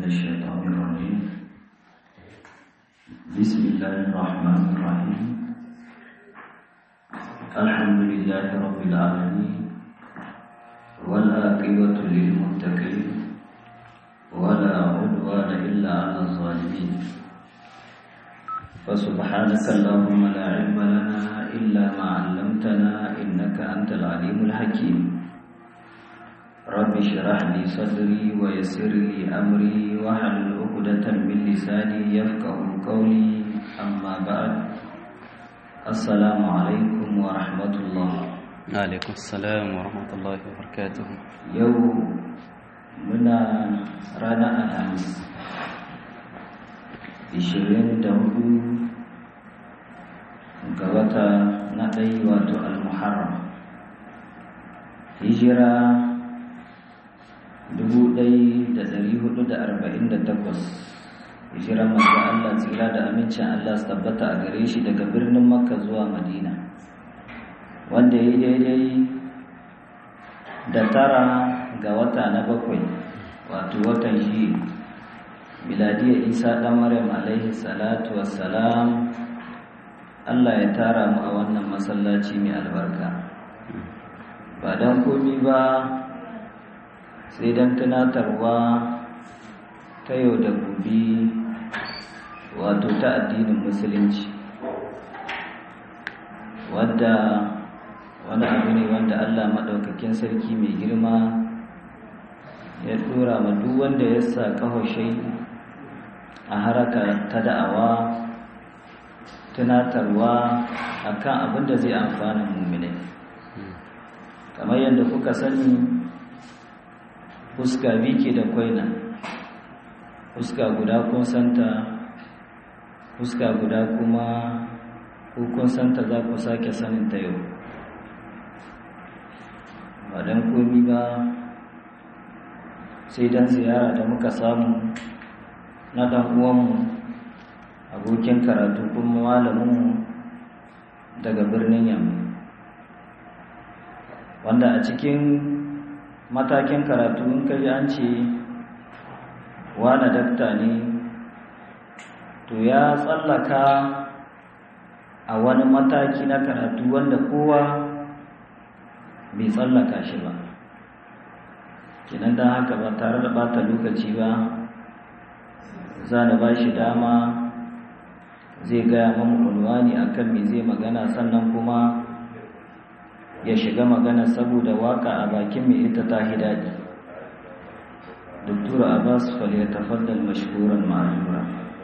الشيطان الرجيم بسم الله الرحمن الرحيم الحمد لله رب العالمين والآقبة للمتقين ولا عدوان إلا على الظالمين فسبحانك اللهم لا علم لنا إلا ما علمتنا إنك أنت العليم الحكيم رب اشرح لي صدري ويسر لي أمري واحلل عقدة من لساني يفقه قولي أما بعد السلام عليكم ورحمة الله عليكم السلام ورحمة الله وبركاته يوم منا رانا الخميس 24 ga wata na ɗai wato al-muharram hijira 1448 hijira manzo Allah tsira da amincin Allah su tabbata a gare shi daga birnin makka zuwa madina wanda ya daidai da tara ga wata na bakwai wato watan shi miladiyar isa ɗan maryam alaihi salatu wassalam Allah ya tara mu a wannan masallaci mai albarka ba don komi ba sai don tunatarwa ta yau da gobe wato ta addinin musulunci wadda wani abu ne wanda Allah maɗaukakin sarki mai girma ya ɗora ma duk wanda ya sa ƙahoshai a haraka ta da'awa tunatarwa akan abin da zai amfana mummune kamar yadda kuka sani fuska biki da kwaina fuska guda kun santa fuska guda kuma kun santa za ku sake sanin ta yau ba don komi ba sai don ziyara da muka samu na ɗan uwanmu abokin karatu kuma malaminmu daga birnin yamma wanda a cikin matakin karatu in ka ji an ce wane dakta ne to ya tsallaka a wani mataki na karatu wanda kowa bai tsallaka shi ba kinan don haka ba tare da bata lokaci ba za na ba shi dama zai gaya mamu unwani akan me zai magana sannan kuma ya shiga magana saboda waka a bakin mai ita ta daɗi doktora abbas ya tafaddal mashhuran ma'azura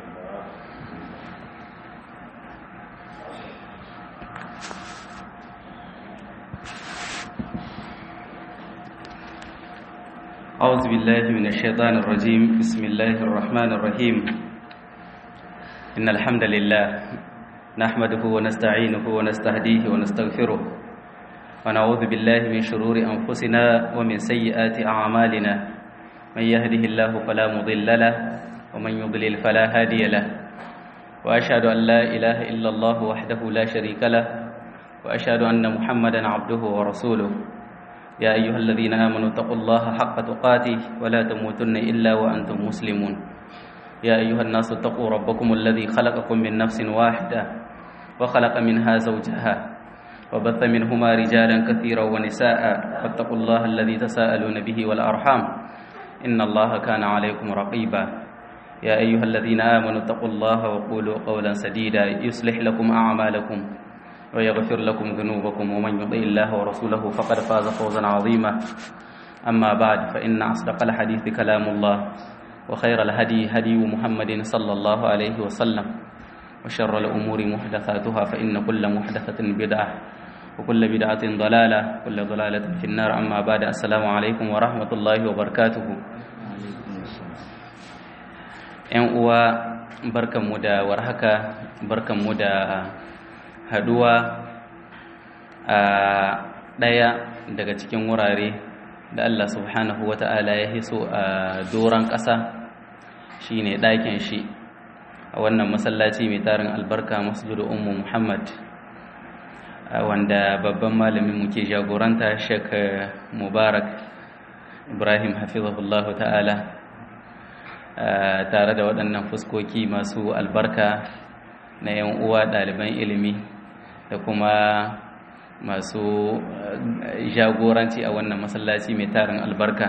أعوذ بالله من الشيطان الرجيم بسم الله الرحمن الرحيم إن الحمد لله نحمده ونستعينه ونستهديه ونستغفره ونعوذ بالله من شرور أنفسنا ومن سيئات أعمالنا من يهده الله فلا مضل له ومن يضلل فلا هادي له وأشهد أن لا إله إلا الله وحده لا شريك له وأشهد أن محمدا عبده ورسوله يا أيها الذين آمنوا اتقوا الله حق تقاته ولا تموتن إلا وأنتم مسلمون يا أيها الناس اتقوا ربكم الذي خلقكم من نفس واحدة وخلق منها زوجها وبث منهما رجالا كثيرا ونساء فاتقوا الله الذي تساءلون به والأرحام إن الله كان عليكم رقيبا يا أيها الذين آمنوا اتقوا الله وقولوا قولا سديدا يصلح لكم أعمالكم ويغفر لكم ذنوبكم ومن يطع الله ورسوله فقد فاز فوزا عظيما أما بعد فإن أصدق الحديث كلام الله وخير الهدي هدي محمد صلى الله عليه وسلم وشر الأمور محدثاتها فإن كل محدثة بدعة وكل بدعة ضلالة كل ضلالة في النار أما بعد السلام عليكم ورحمة الله وبركاته ‘yan uwa barkanmu da warhaka barkanmu da haduwa a ɗaya daga cikin wurare da Allah subhanahu wa ta'ala ya hiso a doron ƙasa shi ne ɗakin shi a wannan masallaci mai tarin albarka masjidu ummu muhammad wanda babban malamin muke jagoranta shek mubarak ibrahim hafizahullahu ta'ala tare da waɗannan fuskoki masu albarka na 'yan uwa ɗaliban ilimi da kuma masu jagoranci a wannan masallaci mai tarin albarka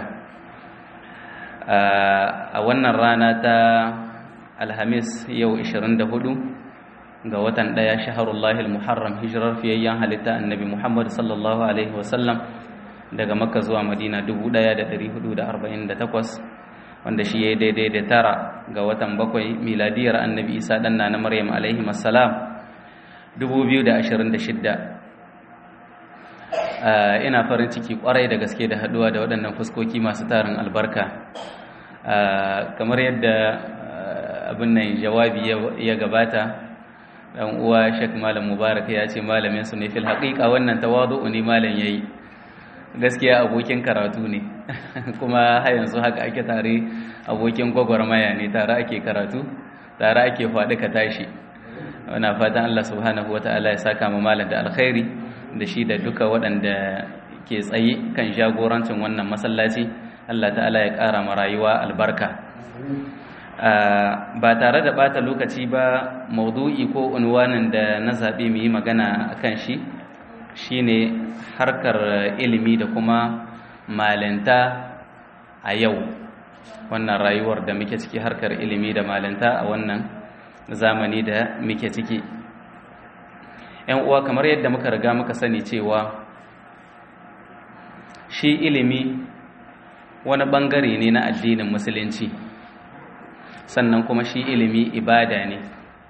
a wannan rana ta alhamis yau 24 ga watan ɗaya shaharullahi muharram hijirar fiyayyen halitta annabi muhammad sallallahu alaihi wasallam daga makka zuwa madina 1448 wanda shi ya yi daidai da tara ga watan bakwai miladiyar annabi isa ɗanna na maryam alaihi masalam 2026 ina farin ciki kwarai da gaske da haduwa da waɗannan fuskoki masu tarin albarka kamar yadda abin nan jawabi ya gabata dan uwa Sheikh Malam Mubarak ya ce malamin su ne fil haqiqa wannan tawadu'u ne malam yayi gaskiya abokin karatu ne kuma har yanzu haka ake tare abokin gwagwarmaya ne tare ake karatu tare ake faɗi ka tashi wana fatan Allah subhanahu wataala ya saka mu malam da alkhairi da shi da duka waɗanda ke tsaye kan jagorancin wannan masallaci Allah ta'ala ya ƙara ma rayuwa albarka ba tare da bata lokaci ba maudu'i ko unwanin da na zaɓe mu yi magana a kan shi shine harkar ilimi da kuma malinta a yau wannan rayuwar da muke ciki harkar ilimi da malinta a wannan zamani da muke ciki ‘yan uwa kamar yadda muka riga muka sani cewa shi ilimi wani ɓangare ne na addinin musulunci sannan kuma shi ilimi ibada ne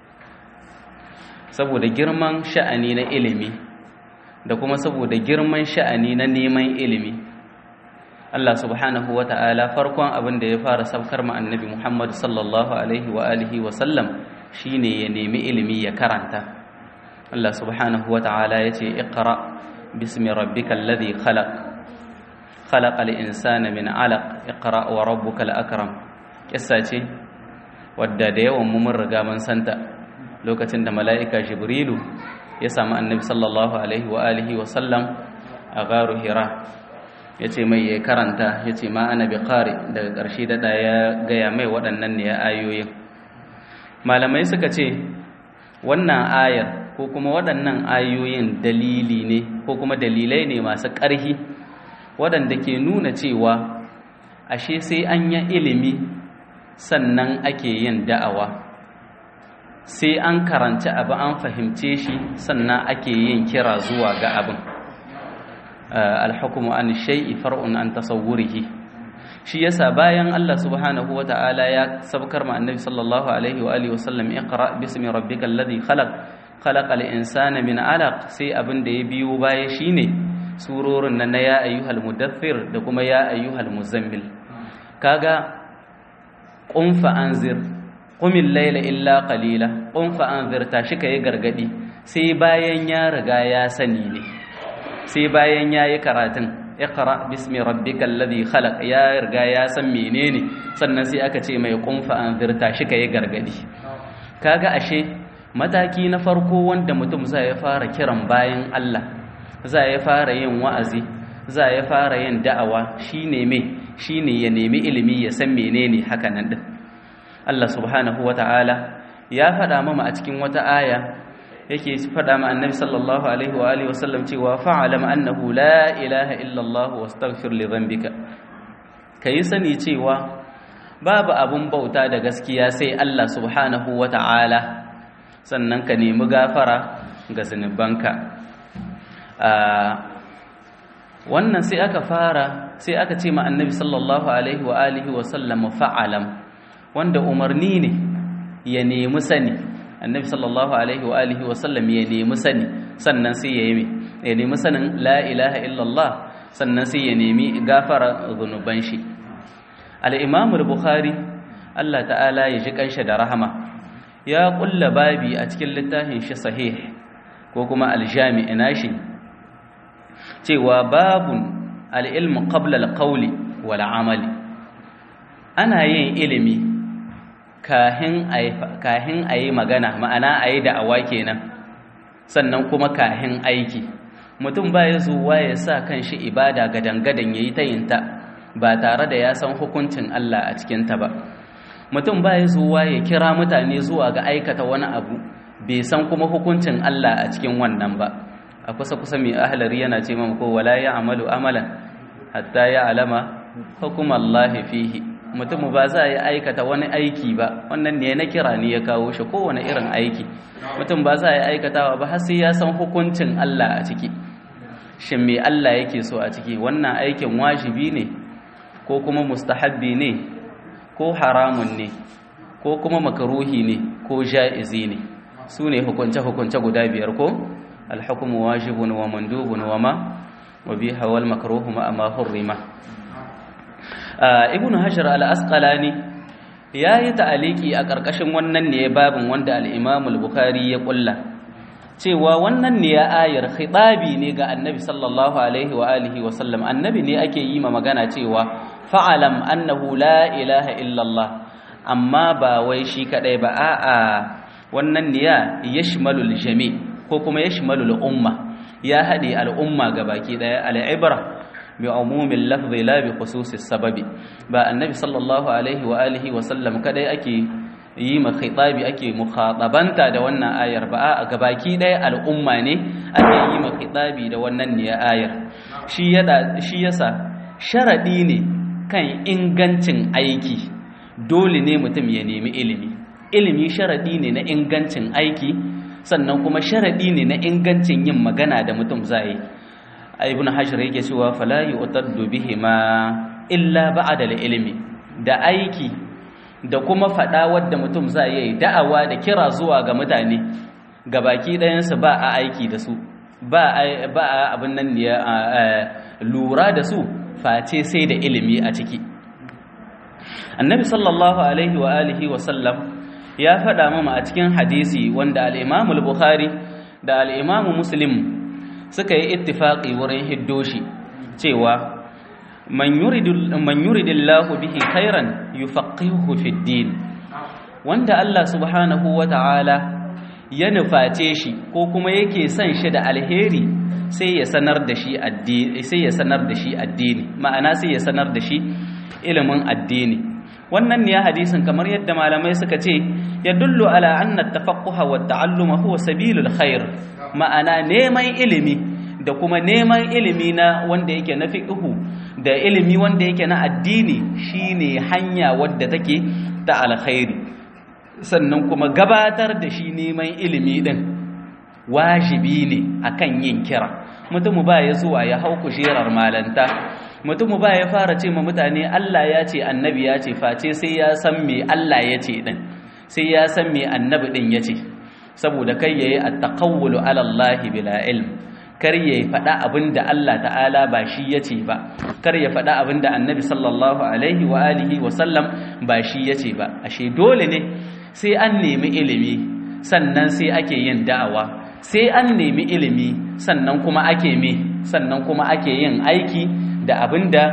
saboda girman sha'ani na ilimi da kuma saboda girman sha'ani na neman ilimi Allah subhanahu wa ta'ala farkon abin da ya fara saukar ma annabi Muhammad sallallahu alaihi wa alihi wa sallam shine ya nemi ilimi ya karanta Allah subhanahu wa ta'ala ya ce iqra bismi rabbikal ladhi khalaq khalaqal insana min 'alaq iqra wa rabbukal akram kissa ce wadda da yawan mu mun riga mun santa lokacin da mala'ika jibrilu ya samu annabi sallallahu alaihi wa alihi wa sallam a garu hira ya ce mai ya karanta ya ce ma ana bi ƙari daga ƙarshe daɗa ya gaya mai waɗannan ne ya ayoyin malamai suka ce wannan ayar ko kuma waɗannan ayoyin dalili ne ko kuma dalilai ne masu ƙarhi waɗanda ke nuna cewa ashe sai an yi ilimi sannan ake yin da'awa sai an karanci abu an fahimce shi sannan ake yin kira zuwa ga abin alhukumu an shay'i far'un an tasawwurihi shi yasa bayan Allah subhanahu wata'ala ya sabkar ma annabi sallallahu alaihi wa alihi wasallam iqra bismi rabbikal ladhi khalaq khalaqal insana min 'alaq sai abin da ya biyo baya shine surorin nan na ya ayyuhal mudaththir da kuma ya ayyuhal muzammil kaga qum fa anzir qumil layla illa qalila qum fa anzir tashi kai gargadi sai bayan ya riga ya sani ne sai bayan yayi karatun iqra bismi rabbikal ladhi khalaq ya riga ya san menene sannan sai aka ce mai qum fa anzir tashi kai gargadi kaga ashe mataki na farko wanda mutum zai fara kiran bayan Allah zai fara yin wa'azi zai fara yin da'awa shine me shine ya nemi ilimi ya san menene haka nan din Allah subhanahu ta'ala ya faɗa mama a cikin wata aya yake faɗa ma annabi sallallahu alaihi wa alihi wasallam cewa fa'alam annahu la ilaha illa Allah wastaghfir li dhanbika kai sani cewa babu abun bauta da gaskiya sai Allah subhanahu ta'ala sannan ka nemi gafara ga zunubanka wannan sai aka fara sai aka ce ma annabi sallallahu alaihi wa alihi wasallam fa'alam wanda umarni ne ya nemi sani annabi sallallahu alaihi wa alihi wasallam ya nemi sani sannan sai ya yi ya nemi sanin la ilaha illallah sannan sai ya nemi gafara zunuban shi al-imam al-bukhari Allah ta'ala ya ji kanshi da rahama ya kulla babi a cikin littafin shi sahih ko kuma al-jami' nashi cewa babun al-ilmu qabla al-qawli wal amali ana yin ilimi kahin a yi magana ma'ana a yi da'awa kenan sannan kuma kahin aiki mutum ba ya zuwa ya sa kan shi ibada gadan-gadan ya yi ta yinta ba tare da ya san hukuncin Allah a cikinta ba mutum ba ya zuwa ya kira mutane zuwa ga aikata wani abu bai san kuma hukuncin Allah a cikin wannan ba a kusa kusa mai ahlari yana ce mamu ko wala ya amalu amalan hatta ya alama hukumallahi fihi mutum ba za ya aikata wani aiki ba wannan ne na kira ne ya kawo shi kowane irin aiki mutum ba za ya aikatawa ba har sai ya san hukuncin Allah a ciki shin me Allah yake so a ciki wannan aikin wajibi ne ko kuma mustahabbi ne ko haramun ne ko kuma makaruhi ne ko ja'izi ne su ne hukunce-hukunce guda biyar ko alhukumu wajibun wa mandubun wa ma wa biha wal makruhu ma ma hurrima ibnu hajar al-asqalani yayi ta'aliki a karkashin wannan ne babin wanda al-imam al-bukhari ya kulla cewa wannan ne ya ayar khitabi ne ga annabi sallallahu alaihi wa alihi wa sallam annabi ne ake yi ma magana cewa fa'alam annahu la ilaha illallah amma ba wai shi kadai ba a'a wannan niya yashmalul jami ko kuma yashmalul umma ya hade al'umma gabaki daya al'ibra bi umumin lafzi la bi khususis sababi ba annabi sallallahu alaihi wa alihi wa sallam kadai ake yi ma khitabi ake mukhatabanta da wannan ayar ba a gabaki daya al'umma ne ake yi ma khitabi da wannan niya ayar shi yada shi yasa sharadi ne kan ingancin aiki dole ne mutum ya nemi ilimi ilimi sharaɗi ne na ingancin aiki sannan kuma sharaɗi ne na ingancin yin magana da mutum zai ibn hajar yake cewa fala yu'taddu bihima illa ba'da ilimi da aiki da kuma faɗa wadda mutum zai yi da'awa da kira zuwa ga mutane gabaki ɗayansu ba a aiki da su ba a abin nan ne lura da su face sai da ilimi a ciki annabi sallallahu alaihi wa alihi wa sallam ya faɗa mama a cikin hadisi wanda al-imamu al-bukhari da al-imamu muslim suka yi ittifaqi wurin hiddoshi cewa man yuridu man yuridillahu bihi khairan yufaqihuhu fid din wanda Allah subhanahu wa ta'ala ya nuface shi ko kuma yake son shi da alheri sai ya sanar da shi addini sai ya sanar da shi addini ma'ana sai ya sanar da shi ilimin addini wannan ne hadisin kamar yadda malamai suka ce ya dullu ala anna tafaqquha wa ta'alluma huwa sabilul khair ma'ana neman ilimi da kuma neman ilimi na wanda yake na fiqhu da ilimi wanda yake na addini shine hanya wadda take ta alkhairi sannan kuma gabatar da shi neman ilimi din wajibi ne akan yin kira mutum ba ya zuwa ya hau kujerar malanta mutum ba ya fara ce ma mutane Allah ya ce annabi ya ce face sai ya san me Allah ya ce din sai ya san me annabi din ya ce saboda kai yayi at-taqawwulu ala Allah bila ilm kar ya faɗa abin da Allah ta'ala ba shi ya ce ba kar ya faɗa abin da annabi sallallahu alaihi wa alihi wa sallam ba shi ya ce ba ashe dole ne sai an nemi ilimi sannan sai ake yin da'awa sai an nemi ilimi sannan kuma ake me sannan kuma ake yin aiki da abin da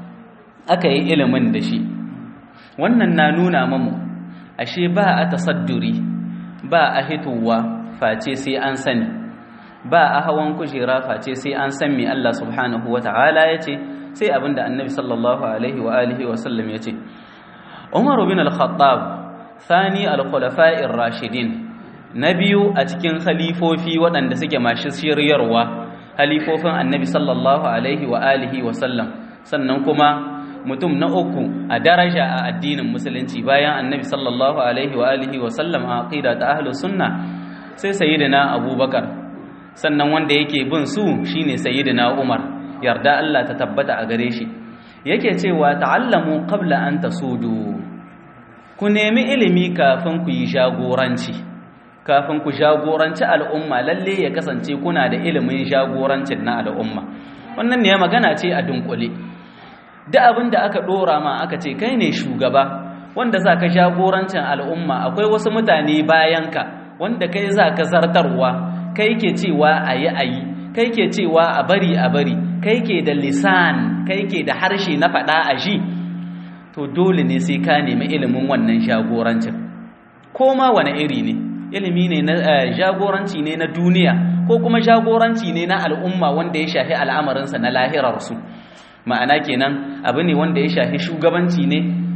aka yi ilimin da shi wannan na nuna mamu ashe ba a tasadduri ba a hitowa face sai an sani ba a hawan kujera face sai an san me Allah subhanahu wata'ala ya ce sai abin da annabi sallallahu alaihi wa alihi wa sallam ya ce Umar bin al-Khattab thani al-khulafa'ir rashidin na biyu a cikin khalifofi waɗanda suke masu shiryarwa halifofin annabi sallallahu alaihi wa alihi wa sallam sannan kuma mutum na uku a daraja a addinin musulunci bayan annabi sallallahu alaihi wa alihi wa sallam a aqida ta ahlus sunna sai sayyidina abubakar sannan wanda yake bin su shine sayyidina umar yarda Allah ta tabbata a gare shi yake cewa ta'allamu qabla an tasudu ku nemi ilimi kafin ku yi jagoranci kafin ku jagoranci al'umma lalle ya kasance kuna da ilimin jagorancin na al'umma wannan ne magana ce a dunkule duk abin da aka dora ma aka ce kai ne shugaba wanda za ka jagorancin al'umma akwai wasu mutane bayanka wanda kai za ka zartarwa kai ke cewa a yi a yi kai ke cewa a bari a bari kai ke da lisan kai ke da harshe na faɗa a ji to dole ne sai ka nemi ilimin wannan jagorancin ko ma wani iri ne ilimi ne na jagoranci ne na duniya ko kuma jagoranci ne na al'umma wanda ya shafi al'amarinsa na lahirarsu ma'ana kenan abu ne wanda ya shafi shugabanci ne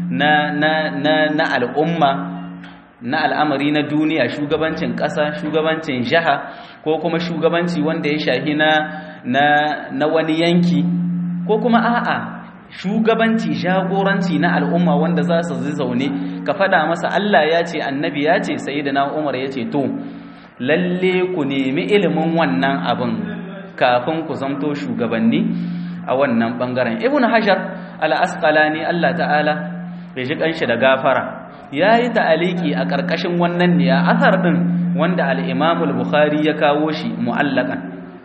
na na na na al'umma na al'amari na duniya shugabancin ƙasa shugabancin jiha ko kuma shugabanci wanda ya shahi na na na wani yanki ko kuma a'a shugabanci jagoranci na al'umma wanda za su zaune ka faɗa masa Allah ya ce annabi ya ce sayyidina Umar ya ce to lalle ku nemi ilimin wannan abin kafin ku zamto shugabanni a wannan bangaren ibnu hajar al-asqalani Allah ta'ala bai ji kanshi da gafara yayi ta'aliki a karkashin wannan ne a athar din wanda al-imam al-bukhari ya kawo shi mu'allakan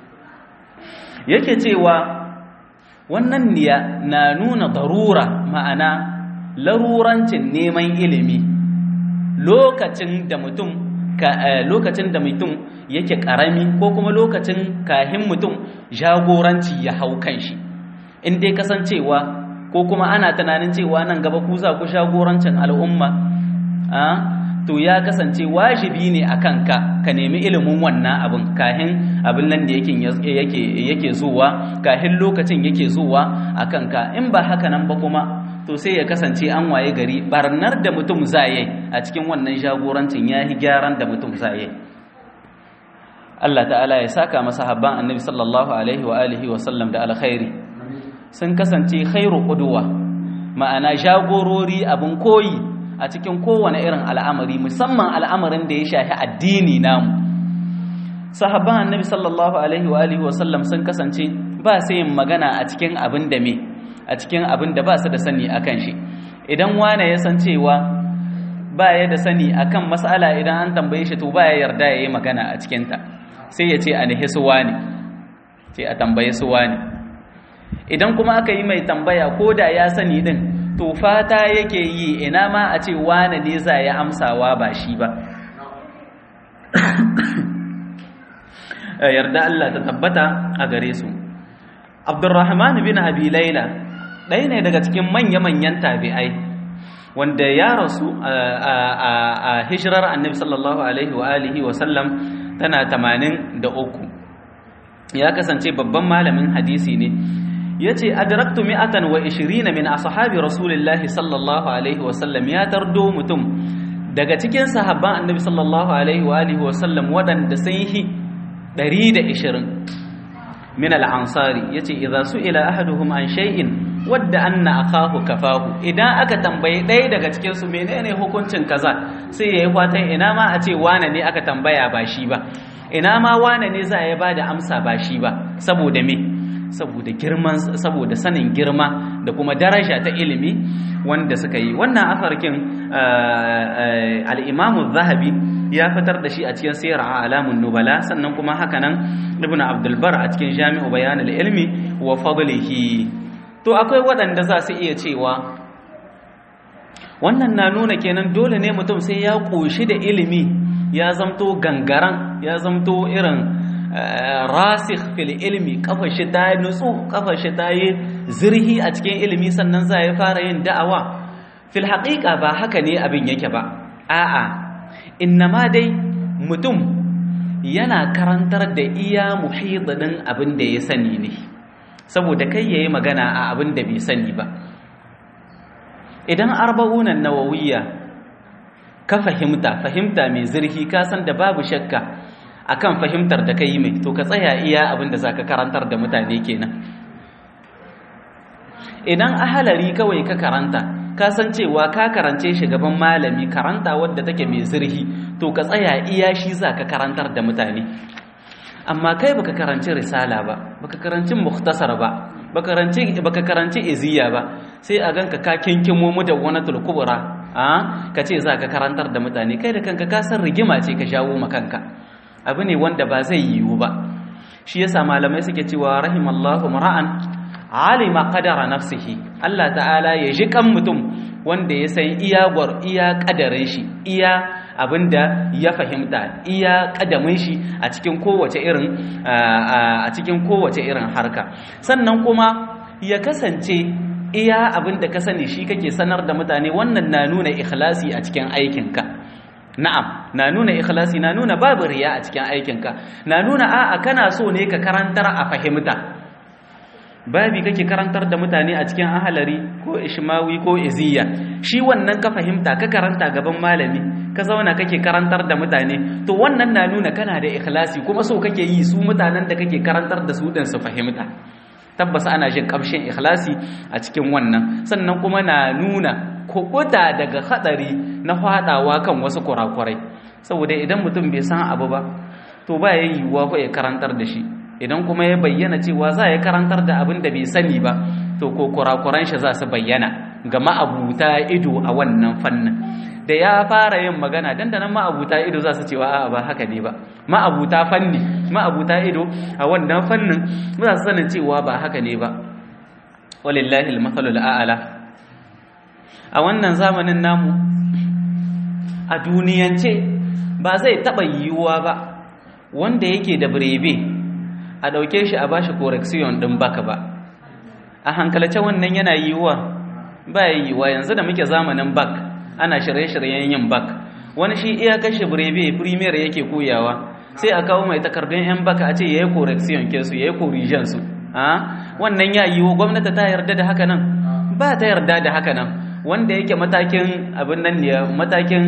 yake cewa wannan niya na nuna darura ma'ana larurancin neman ilimi lokacin da mutum lokacin da mutum yake karami ko kuma lokacin kahin mutum jagoranci ya hau kanshi in dai kasancewa ko kuma ana tunanin cewa nan gaba ku za ku jagorancin al'umma to ya kasance wajibi ne a kanka ka nemi ilimin wannan abin kahin abin nan da yake yake zuwa kahin lokacin yake zuwa a kanka in ba haka nan ba kuma to sai ya kasance an waye gari barnar da mutum zaye a cikin wannan jagorancin ya yi gyaran da mutum zaye Allah ta'ala ya saka masa habban annabi sallallahu alaihi wa alihi wa sallam da alkhairi sun kasance khairu qudwa ma'ana jagorori abin koyi a cikin kowane irin al'amari musamman al'amarin da ya shafi addini namu sahabban annabi sallallahu alaihi wa alihi wa sallam sun kasance ba sai yin magana a cikin abin da me a cikin abin da ba su da sani akan shi idan wane ya san cewa ba ya da sani akan mas'ala idan an tambaye shi to ba ya yarda ya yi magana a cikinta sai ya ce a nihi su wane ce a tambaye su wane idan kuma aka yi mai tambaya ko da ya sani din to fata yake yi ina ma a ce wane ne za ya amsawa ba shi ba yarda Allah ta tabbata a gare su Abdurrahman bin Abi Laila ɗaya ne daga cikin manya-manyan tabi'ai wanda ya rasu a hijirar annabi sallallahu alaihi wa alihi wa sallam tana tamanin da uku ya kasance babban malamin hadisi ne ya ce adraktu mi'atan wa ishirina min ashabi rasulillahi sallallahu alaihi wa sallam ya tardo mutum daga cikin sahabban annabi sallallahu alaihi wa alihi wa sallam waɗanda sun yi ɗari da ishirin min al'ansari ya ce idza su'ila ahaduhum an shay'in wadda anna akahu kafahu idan aka tambayi ɗaya daga cikin su menene hukuncin kaza sai yayi fatan ina ma a ce wane ne aka tambaya ba shi ba ina ma wane ne za ya bada amsa ba shi ba saboda me saboda girman saboda sanin girma da kuma daraja ta ilimi wanda suka yi wannan afarkin al-Imam zahabi ya fitar da shi a cikin Siyar Alamun Nubala sannan kuma hakanan Ibn Abdul Bar a cikin Jami'u Bayan al-Ilmi wa Fadlihi to akwai waɗanda za su iya cewa wannan na nuna kenan dole ne mutum sai ya ƙoshi da ilimi ya zamto gangaran ya zamto irin rasikh fil ilmi kafar shi ta nutsu kafar shi ta yi zirhi a cikin ilimi sannan za ya fara yin da'awa fil haƙiƙa ba haka ne abin yake ba a'a innama dai mutum yana karantar da iya muhidin abin da ya sani ne saboda kai ya yi magana a abin da bai sani ba idan arba'unan nawawiyya ka fahimta fahimta mai zurfi ka san da babu shakka akan fahimtar da ka yi mai to ka tsaya iya abin da za ka karantar da mutane kenan idan ahalari kawai ka karanta ka san cewa ka karance shi gaban malami karanta wadda take mai zurfi to ka tsaya iya shi za ka karantar da mutane amma kai baka karanci risala ba baka karanci mukhtasar ba baka karanci baka karanci iziya ba sai a ganka ka kinkimo mu da wani tulkubura a ka ce za ka karantar da mutane kai da kanka ka san rigima ce ka jawo ma kanka abu ne wanda ba zai yiwu ba shi yasa malamai suke cewa rahimallahu mar'an alima qadara nafsihi Allah ta'ala ya ji kan mutum wanda ya san iya gwar iya kadarin shi iya abinda ya fahimta iya kadamin shi a cikin kowace irin a cikin kowace irin harka sannan kuma ya kasance iya abinda ka sani shi kake sanar da mutane wannan na nuna ikhlasi a cikin aikinka na'am na nuna ikhlasi na nuna babu riya a cikin aikinka na nuna a'a kana so ne ka karantar a fahimta babi kake karantar da mutane a cikin ahalari ko ishmawi ko iziya shi wannan ka fahimta ka karanta gaban malami ka zauna kake karantar da mutane to wannan na nuna kana da ikhlasi kuma so kake yi su mutanen da kake karantar da su din su fahimta tabbas ana jin kamshin ikhlasi a cikin wannan sannan kuma na nuna kukuta daga hadari na fadawa kan wasu kurakurai saboda idan mutum bai san abu ba to ba ya yiwuwa ko ya karantar da shi idan kuma ya bayyana cewa za ya karantar da abin da bai sani ba to ko kurakuran shi za su bayyana ga ma'abuta ido a wannan fannin da ya fara yin magana dandanan ma'abuta ido za su cewa a'a ba haka ne ba ma'abuta fanni ma'abuta ido a wannan fannin za su sanin cewa ba haka ne ba walillahi al-mathalul a'la a wannan zamanin namu a duniyance ba zai taba yiwuwa ba wanda yake da birebe a ɗauke shi a bashi correction ɗin baka ba a hankalce wannan yana yiwuwa ba ya yiwuwa yanzu da muke zamanin bak ana shirye-shiryen yin bak wani shi iya kashe birebe premier yake koyawa sai a kawo mai takardun yan baka a ce ya yi correction ke su ya yi corrigen su wannan ya yiwu gwamnati ta yarda da haka nan ba ta yarda da haka nan wanda yake matakin abin nan ne matakin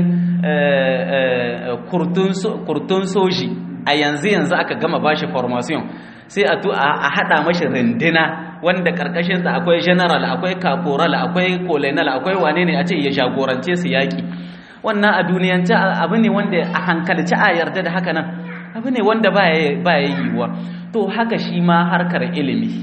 kurtun soji a yanzu yanzu aka gama bashi formation sai a a hada mashi rindina wanda karkashin sa akwai general akwai caporal akwai colonel akwai wane ne a ce ya jagorance su yaki wannan a duniyance abu ne wanda a hankalci a yarda da haka nan abu ne wanda ba ya yiwuwa to haka shi ma harkar ilimi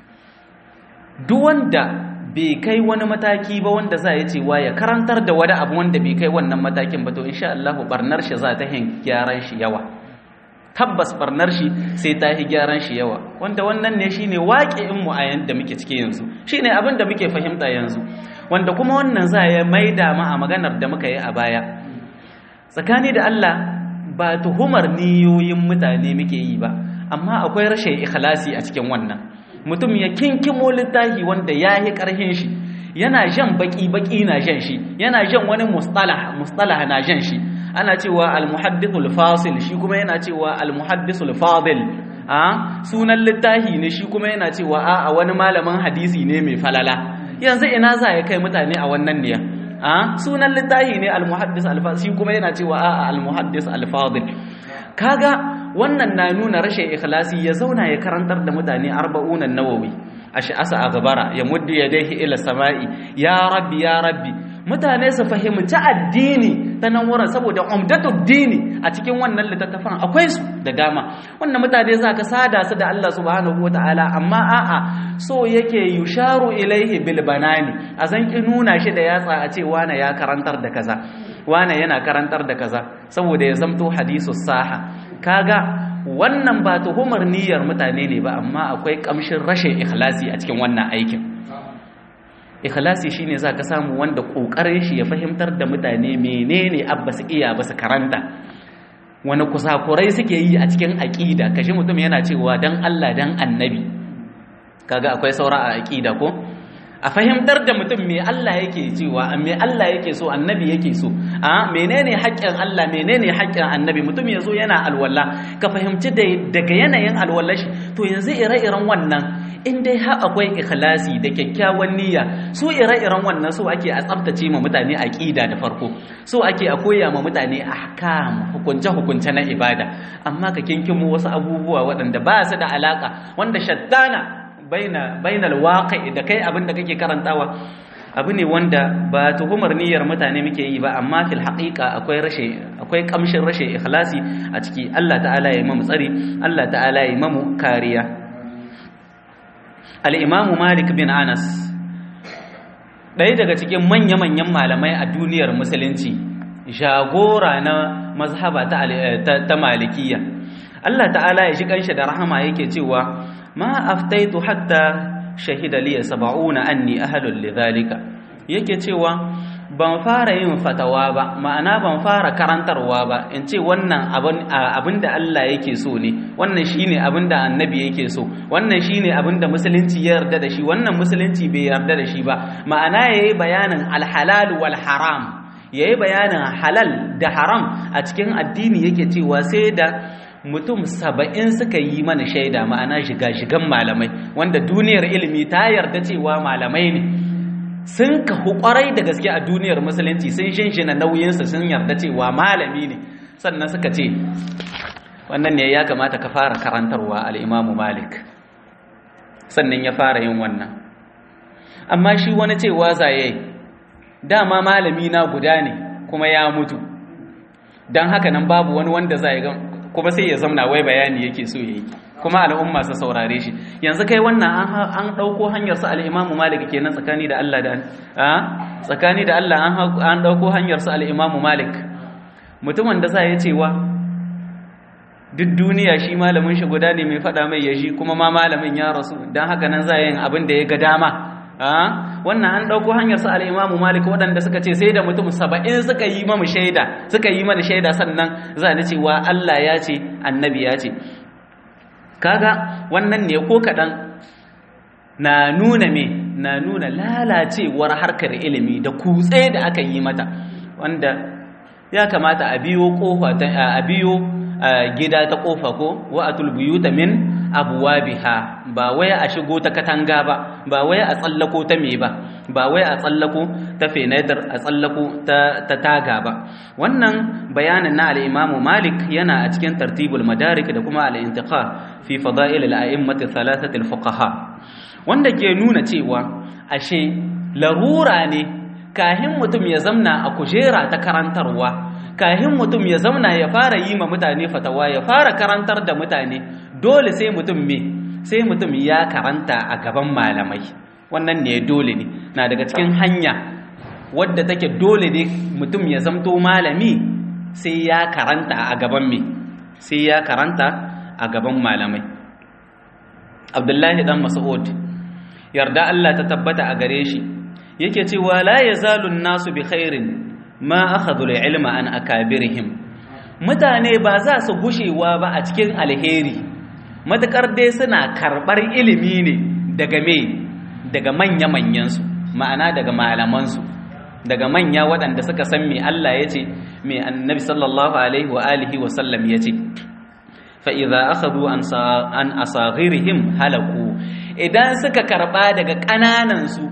duk wanda bai kai wani mataki ba wanda za ya cewa ya karantar da wani abu wanda bai kai wannan matakin ba to insha Allah barnar shi za ta hin gyaran shi yawa tabbas barnar shi sai ta yi gyaran shi yawa wanda wannan ne shine waƙi'in mu a yanda muke cike yanzu shine abin da muke fahimta yanzu wanda kuma wannan za ya maida mu a maganar da muka yi a baya tsakani da Allah ba tuhumar niyoyin mutane muke yi ba amma akwai rashin ikhlasi a cikin wannan mutum ya kinkimo littafi wanda ya yi ƙarhin shi yana jan baki-baki na jan shi yana jan wani mustalah mustalah na jan shi ana cewa al-muhaddithul fasil shi kuma yana cewa al-muhaddisul fadil a sunan littafi ne shi kuma yana cewa a wani malamin hadisi ne mai falala yanzu ina za ya kai mutane a wannan niya a sunan littafi ne al-muhaddis al-fasil shi kuma yana cewa a al-muhaddis al-fadil kaga wannan na nuna rashin ikhlasi ya zauna ya karantar da mutane arba'unan nawawi ash'asa a gabara ya muddu yadayhi ila sama'i ya rabbi ya rabbi mutane su fahimci addini ta nan wurin saboda umdatud dini a cikin wannan littattafan akwai su da dama wannan mutane za ka sada su da Allah subhanahu wataala amma a'a so yake yusharu ilaihi bil banani a san ki nuna shi da yatsa a ce wane ya karantar da kaza wane yana karantar da kaza saboda ya zamto hadisu saha kaga wannan ba tuhumar niyyar mutane ne ba amma akwai kamshin rashin ikhlasi a cikin wannan aikin ikhlasi shine zaka samu wanda kokarin shi ya fahimtar da mutane menene abba su iya ba su karanta wani kusakurai suke yi a cikin aqida kashi mutum yana cewa dan Allah dan annabi kaga akwai saura a aqida ko a fahimtar da mutum me Allah yake cewa me Allah yake so annabi yake so a menene haƙƙin Allah menene haƙƙin annabi mutum yazo yana alwala ka fahimci daga yanayin alwallar shi to yanzu ire-iren wannan in dai har akwai ikhlasi da kyakkyawan niyya su ire-iren wannan so ake a tsaftace ma mutane aqida da farko so ake a koya ma mutane ahkam hukunce hukunce na ibada amma ka kinkimo wasu abubuwa waɗanda ba su da alaka wanda shaddana baina bainal waqi da kai abin da kake karantawa abu ne wanda ba tuhumar niyyar mutane muke yi ba amma fil haqiqa akwai rashe akwai kamshin rashe ikhlasi a ciki Allah ta'ala ya mamu tsari Allah ta'ala ya mamu kariya al-imamu Malik bin Anas ɗaya daga cikin manya-manyan malamai a duniyar musulunci jagora na mazhaba ta ta malikiyya Allah ta'ala ya shi kanshi da rahama yake cewa ma aftaitu hatta shahida liya saba'una anni ahlul lidhalika yake cewa ban fara yin fatawa ba ma'ana ban fara karantarwa ba in ce wannan abin da Allah yake so ne wannan shine abin da annabi yake so wannan shine abin da musulunci ya yarda da shi wannan musulunci bai yarda da shi ba ma'ana yayi bayanin alhalal wal haram yayi bayanin halal da haram a cikin addini yake cewa sai da mutum saba'in suka yi mana shaida ma'ana shiga-shigan malamai wanda duniyar ilimi ta yarda cewa malamai ne sun kahu kwarai da gaske a duniyar musulunci sun shinshina nauyinsa sun yarda cewa malami ne sannan suka ce wannan ne ya kamata ka fara karantarwa al'imamu malik sannan ya fara yin wannan amma shi wani cewa zaye dama malami na guda ne kuma ya mutu don haka nan babu wani wanda zai kuma sai ya zamna wai bayani yake so yayi kuma al'umma su saurare shi yanzu kai wannan an ɗauko hanyar su al'imamu malik kenan tsakani da Allah da tsakani da Allah an ɗauko hanyar su al'imamu malik mutumin da za ya cewa duk duniya shi malamin shi guda ne mai faɗa mai yashi kuma ma malamin ya rasu don haka nan za yin abin da ya ga dama wannan an ɗauko hanyar su al'imamu malik waɗanda suka ce sai da mutum saba'in suka yi mamu shaida suka yi mana shaida sannan za ni cewa Allah ya ce annabi ya ce kaga wannan ne ko kaɗan na nuna me na nuna lalacewar harkar ilimi da kutse da aka yi mata wanda ya kamata a biyo kofa a biyo gida ta kofa ko wa atul buyuta min abwabiha ba wai a shigo ta katanga ba ba wai a tsallako ta me ba ba wai a tsallako ta fenadar a tsallako ta taga ba wannan bayanin na al-Imam Malik yana a cikin tartibul madarik da kuma al-intiqa fi fada'il al-a'immati thalathati al-fuqaha wanda ke nuna cewa ashe larura ne kahin mutum ya zamna a kujera ta karantarwa kahin mutum ya zamna ya fara yi ma mutane fatawa ya fara karantar da mutane dole sai mutum me sai mutum ya karanta a gaban malamai wannan ne dole ne na daga cikin hanya wadda take dole ne mutum ya zamto malami sai ya karanta a gaban me sai ya karanta a gaban malamai abdullahi dan mas'ud yarda Allah ta tabbata a gare shi yake cewa la yazalu nasu bi khairin ma akhadhu ilma an akabirihim mutane ba za su gushewa ba a cikin alheri matakar dai suna karbar ilimi ne daga me daga manya manyan su ma'ana daga malaman su daga manya waɗanda suka san me Allah yace me annabi sallallahu alaihi wa alihi wa sallam yace fa idza akhadhu an an asaghirihim halaku idan suka karba daga kananan su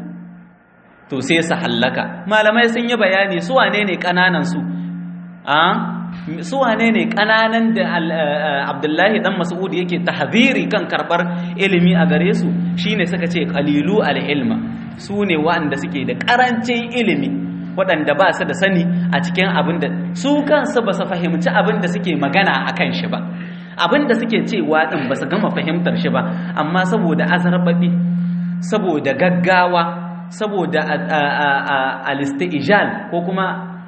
to sai su hallaka malamai sun yi bayani su wane ne kananan su a su wane ne kananan da abdullahi dan mas'ud yake tahziri kan karbar ilimi a gare su shine suka ce qalilu al-ilma su ne waɗanda suke da karancin ilimi waɗanda ba su da sani a cikin abin da su kansu ba su fahimci abin da suke magana a kan shi ba abin da suke cewa ɗin ba su gama fahimtar shi ba amma saboda azarbaɓi saboda gaggawa saboda alistijal ko kuma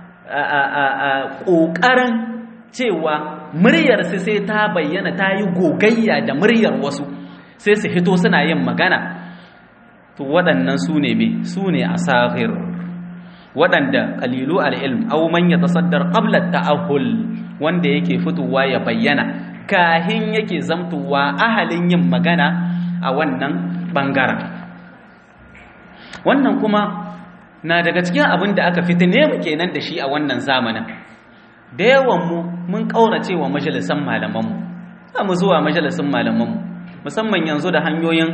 ƙoƙarin cewa muryarsu sai ta bayyana ta yi gogayya da muryar wasu sai su hito suna yin magana to waɗannan su ne me su ne a sahir waɗanda ƙalilu al'ilm au man ya tasaddar ƙablar ta'ahul wanda yake fitowa ya bayyana kahin yake zamtowa ahalin yin magana a wannan ɓangaren wannan kuma na daga cikin abin da aka fitine mu kenan da shi a wannan zamanin da yawan mu mun kaurace wa majalisan malaman mu za mu zuwa majalisan malaman mu musamman yanzu da hanyoyin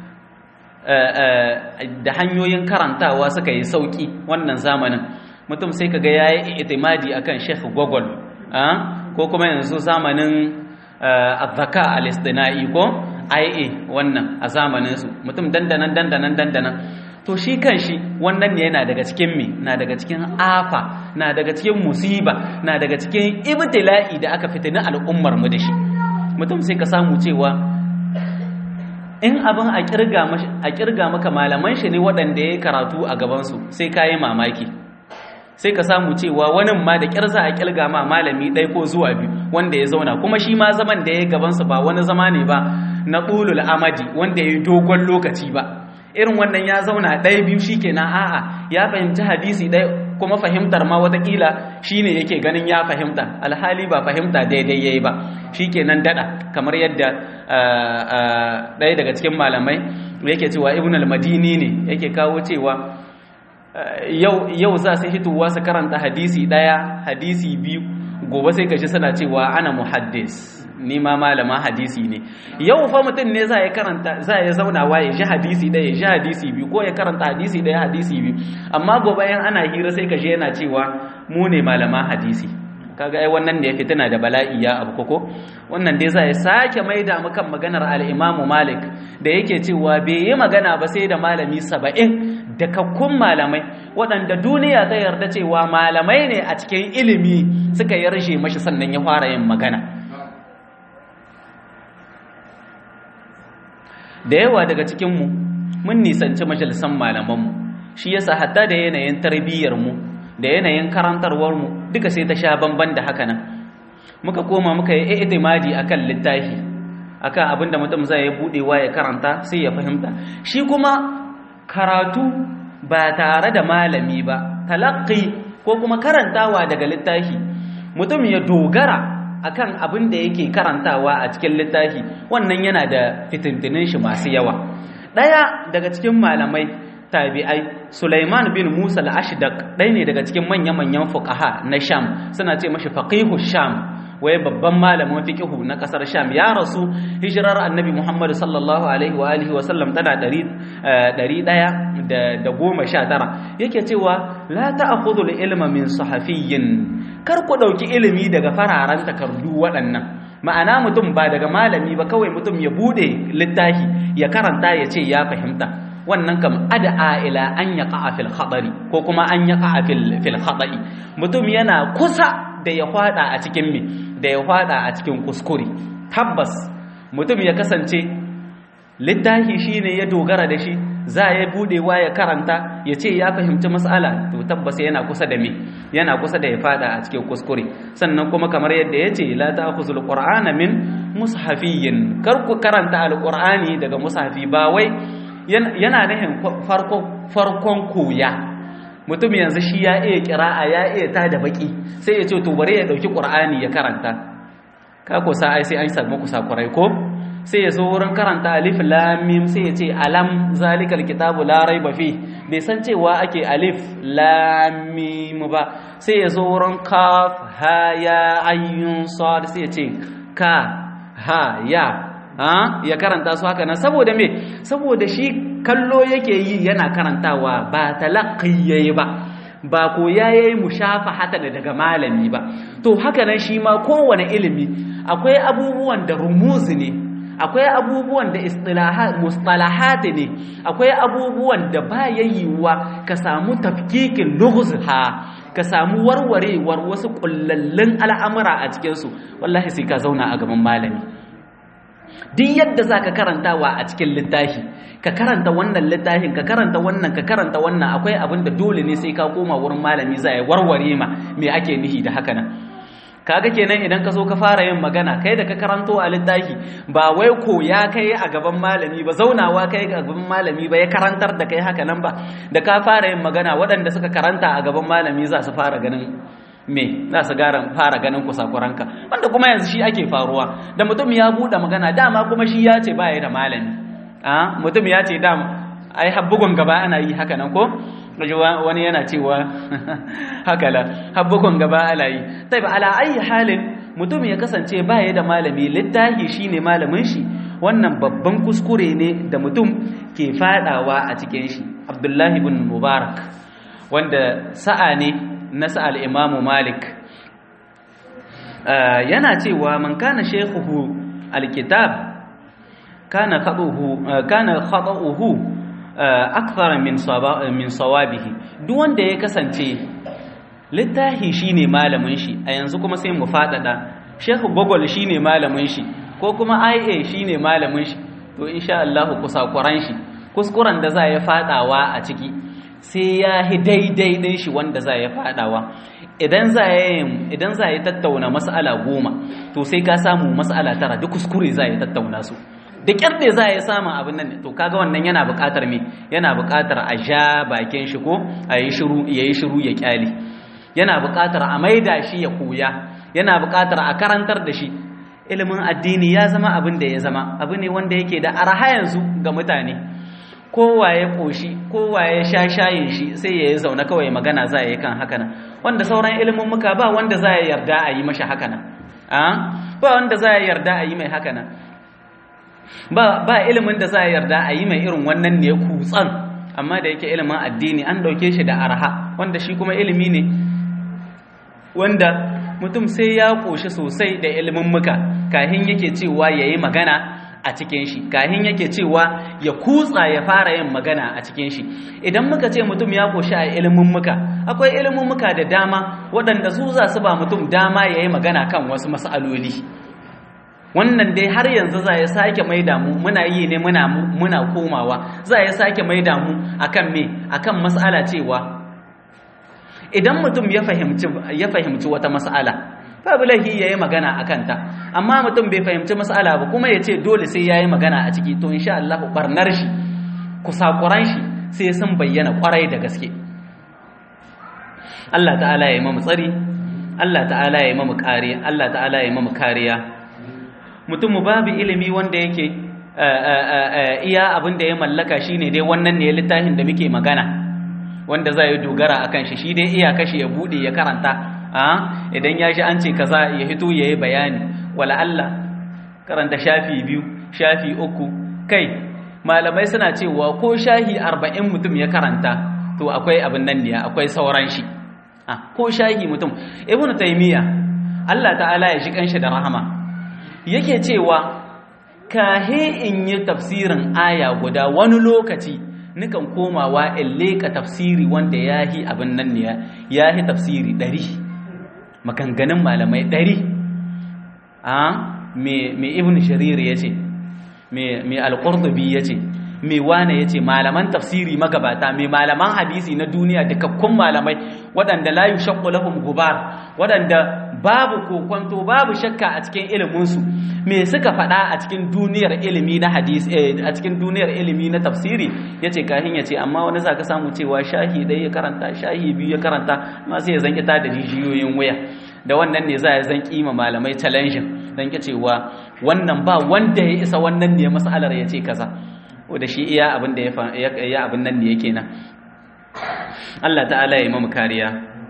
da hanyoyin karantawa suka yi sauki wannan zamanin mutum sai kaga yayi itimadi akan Sheikh Gogol ko kuma yanzu zamanin azzaka al-istina'i ko IA wannan a zamanin su mutum dandanan dandanan dandanan to shi kan shi wannan ne yana daga cikin me na daga cikin afa na daga cikin musiba na daga cikin ibtila'i da aka fitina al'ummar mu da shi mutum sai ka samu cewa in abin a kirga a kirga maka malaman shi ne waɗanda ya karatu a gaban su sai ka yi mamaki sai ka samu cewa wani ma da kyar za a kirga ma malami ɗaya ko zuwa biyu wanda ya zauna kuma shi ma zaman da ya gaban su ba wani zama ne ba na ɗulul amadi wanda ya yi dogon lokaci ba irin wannan ya zauna ɗaya biyu shi kenan a'a ya fahimci hadisi ɗaya kuma fahimtar ma watakila shi ne yake ganin ya fahimta alhali ba fahimta daidai ya yi ba shi kenan daɗa kamar yadda ɗaya daga cikin malamai yake cewa ibn al-madini ne yake kawo cewa yau za su hitowa su karanta hadisi ɗaya hadisi biyu gobe sai kashi suna cewa ana muhaddis ni ma malama hadisi ne yau fa mutum ne za ya karanta za ya zauna wa ya ji hadisi ɗaya ya ji hadisi biyu ko ya karanta hadisi ɗaya hadisi biyu amma gobe yan ana hira sai ka je yana cewa mu ne malama hadisi kaga ai wannan ne ya fitina da bala'i ya abu koko wannan dai za ya sake maida mu kan maganar al-Imam Malik da yake cewa bai yi magana ba sai da malami 70 da kakkun malamai waɗanda duniya ta yarda cewa malamai ne a cikin ilimi suka yarshe mashi sannan ya fara yin magana da yawa daga cikinmu mun nisanci majalisan malamanmu shi yasa hatta da yanayin tarbiyyarmu da yanayin karantarwarmu duka sai ta sha bamban da haka nan muka koma muka yi itimadi akan littafi akan abinda mutum zai budewa ya karanta sai ya fahimta shi kuma karatu ba tare da malami ba talaqqi ko kuma karantawa daga littafi mutum ya dogara akan abin da yake karantawa a cikin littafi wannan yana da fitintinin shi masu yawa daya daga cikin malamai tabi'ai Sulaiman bin Musa al-Ashdaq ɗaya ne daga cikin manya-manyan fuqaha na Sham suna ce mashi faqihu Sham waye babban malamin fiqhu na kasar Sham ya rasu hijirar Annabi Muhammad sallallahu alaihi wa alihi wa sallam tana 100 da goma sha tara yake cewa la ta'khudhu al-ilma min sahafiyyin kar ku dauki ilimi daga fararen takardu waɗannan ma'ana mutum ba daga malami ba kawai mutum ya bude littafi ya karanta ya ce ya fahimta wannan kam ad'a ila an yaqa fil khadari ko kuma an yaqa fil fil khada'i mutum yana kusa da ya fada a cikin me da ya fada a cikin kuskure tabbas mutum ya kasance littafi shine ya dogara da shi za ya budewa ya karanta ya ce ya fahimci mas'ala to tabbas yana kusa da me yana kusa da ya fada a cikin kuskure sannan kuma kamar yadda ya ce la ta'khuzul qur'ana min mushafiyyin kar ku karanta alqur'ani daga mushafi ba wai yana nihin farkon koya mutum yanzu shi ya iya kira'a ya iya ta da baki sai ya ce to bari ya dauki qur'ani ya karanta ka ko sa ai sai an samu kusa kurai ko sai ya zo wurin karanta alif lam mim sai ya ce alam zalikal kitabu la raiba fi bai san cewa ake alif lam mim ba sai ya zo wurin kaf ha ya ayyun sad sai ya ce ka ha ya ya karanta su haka nan saboda me saboda shi kallo yake yi yana karantawa ba talaqqi yayi ba ba ko yayi mushafahata da daga malami ba to haka nan shi ma kowane ilimi akwai abubuwan da rumuzi ne akwai abubuwan da istilahat mustalahat ne akwai abubuwan da ba yayyuwa ka samu tafkikin lughzha ka samu warwarewar wasu kullallun al'amura a cikin su wallahi sai ka zauna a gaban malami duk yadda za ka karantawa a cikin littafi ka karanta wannan littafin ka karanta wannan ka karanta wannan akwai abin da dole ne sai ka koma wurin malami za ya warware ma me ake nihi da haka nan kaga kenan idan ka zo ka fara yin magana kai da ka karanto a littafi ba wai ko ya kai a gaban malami ba zaunawa kai a gaban malami ba ya karantar da kai haka nan ba da ka fara yin magana waɗanda suka karanta a gaban malami za su fara ganin me za su fara ganin kusakuranka wanda kuma yanzu shi ake faruwa da mutum ya buɗe magana dama kuma shi ya ce baya da malami a mutum ya ce dama ai habbugun gaba ana yi haka nan ko wani yana cewa haka la habbugun gaba ana yi tai ba ala ayi halin mutum ya kasance baya da malami littahi shine malamin shi wannan babban kuskure ne da mutum ke fadawa a cikin shi abdullahi ibn mubarak wanda sa'a ne na sa'al imamu malik yana cewa man kana shekuhu alkitab kana khata'uhu akthara min min sawabihi duk wanda ya kasance littahi shine malamin shi a yanzu kuma sai mu fadada shehu gogol shine malamin shi ko kuma ia shine malamin shi to insha Allah kusakuran shi kuskuren da za ya fadawa a ciki sai ya hi daidai ɗin shi wanda za ya faɗawa idan za idan za ya tattauna mas'ala goma to sai ka samu mas'ala tara duk kuskure za ya tattauna su da ƙyar da za ya samu abin nan to kaga wannan yana buƙatar me yana buƙatar a ja bakin shi ko a yi shiru ya yi shiru ya ƙyale yana buƙatar a maida shi ya koya yana buƙatar a karantar da shi ilimin addini ya zama abin da ya zama abu ne wanda yake da arha yanzu ga mutane kowa ya ƙoshi kowa ya sha shayin shi sai ya yi zaune kawai magana za a yi kan haka nan wanda sauran ilimin muka ba wanda za ya yarda a yi mashi haka nan ba wanda za ya yarda a yi mai haka nan ba ba ilimin da za a yarda a yi mai irin wannan ne kutsan amma da yake ilimin addini an dauke shi da arha wanda shi kuma ilimi ne wanda mutum sai ya koshi sosai da ilimin muka kahin yake cewa yayi magana a cikin shi kahin yake cewa ya kutsa ya fara yin magana a cikin shi idan muka ce mutum ya koshi a ilimin muka akwai ilimin muka da dama waɗanda su za su ba mutum dama yayi magana kan wasu mas'aloli wannan dai har yanzu za ya sake mai damu muna yi ne muna muna komawa za ya sake mai damu akan me akan mas'ala cewa idan mutum ya fahimci ya fahimci wata mas'ala babu laifi yayi magana akan ta amma mutum bai fahimci mas'ala ba kuma ya ce dole sai yayi magana a ciki to insha Allah barnar shi kusakuran shi sai sun bayyana kwarai da gaske Allah ta'ala ya yi mamu tsari Allah ta'ala ya yi mamu kariya Allah ta'ala ya yi mamu kariya mutum babu ilimi wanda yake iya abin da ya mallaka shine dai wannan ne littafin da muke magana wanda za yi dogara akan shi shi dai iya kashi ya bude ya karanta idan ya shi an ce kaza ya hito ya yi bayani wala Allah karanta shafi biyu shafi uku kai malamai suna cewa ko shahi arba'in mutum ya karanta to akwai abin nan ne akwai sauran shi ko shahi mutum ibn taymiya Allah ta'ala ya shi kanshi da rahama yake cewa kahe in yi tafsirin aya guda wani lokaci nukan komawa in leka tafsiri wanda ya yi abin nan ne ya yi tafsiri ɗari maganganun malamai ɗari a mai ibn sharir ya ce mai alƙurdubi ya ce mai wane ya ce malaman tafsiri magabata mai malaman hadisi na duniya dakakkun malamai waɗanda layu shakku lahum gubar waɗanda babu kokonto babu shakka a cikin iliminsu me suka faɗa a cikin duniyar ilimi na hadis a cikin duniyar ilimi na tafsiri yace kahin yace amma wani zaka samu cewa shahi dai ya karanta shahi biyu ya karanta amma sai ya zanki ta da jijiyoyin waya da wannan ne za ya zan kima malamai challenge dan ke cewa wannan ba wanda ya isa wannan ne masalar yace kaza da shi iya abin da ya ya abin nan ne yake nan Allah ta'ala ya yi mu kariya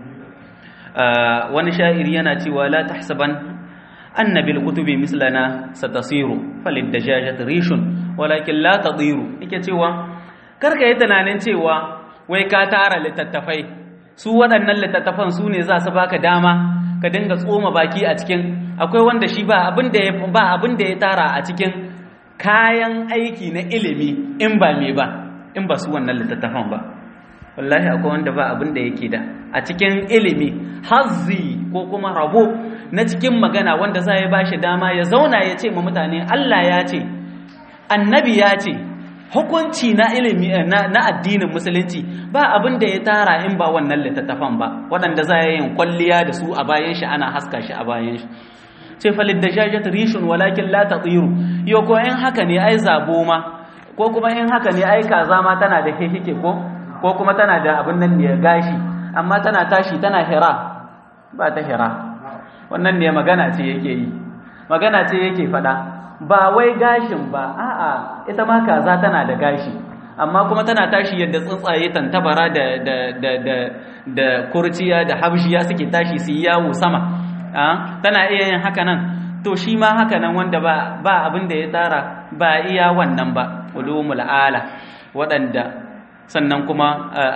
wani sha'iri yana cewa la tahsaban anna bil kutubi mislana satasiru falid dajajat rishun walakin la tadiru yake cewa karka yi tunanin cewa wai ka tara littattafai su waɗannan littattafan su ne za su baka dama ka dinga tsoma baki a cikin akwai wanda shi ba abin da ya ba abin da ya tara a cikin kayan aiki na ilimi in ba me ba in ba su wannan littattafan ba wallahi akwai wanda ba abin da yake da a cikin ilimi hazzi ko kuma rabo na cikin magana wanda za ya bashi dama ya zauna ya ce ma mutane Allah ya ce annabi ya ce hukunci na ilimi na, na addinin musulunci ba abin da ya tara in ba wannan littattafan ba waɗanda za ya yin kwalliya da su a bayan shi ana haska shi a bayan shi ce falid da jajat rishun walakin la tatiru yo ko in haka ne ai zabo ma ko kuma in haka ne ai kaza ma tana da hihike ko ko kuma tana da abin nan ne gashi amma tana tashi tana hira ba ta hira wannan ne magana ce yake yi magana ce yake fada ba wai gashin ba a'a ita ma kaza tana da gashi amma kuma tana tashi yadda tsuntsaye tantabara da da da da da kurciya da habshiya suke tashi su yawo sama tana iya yin haka nan to shi ma haka nan wanda ba ba abin da ya tsara ba iya wannan ba ulumul ala waɗanda sannan kuma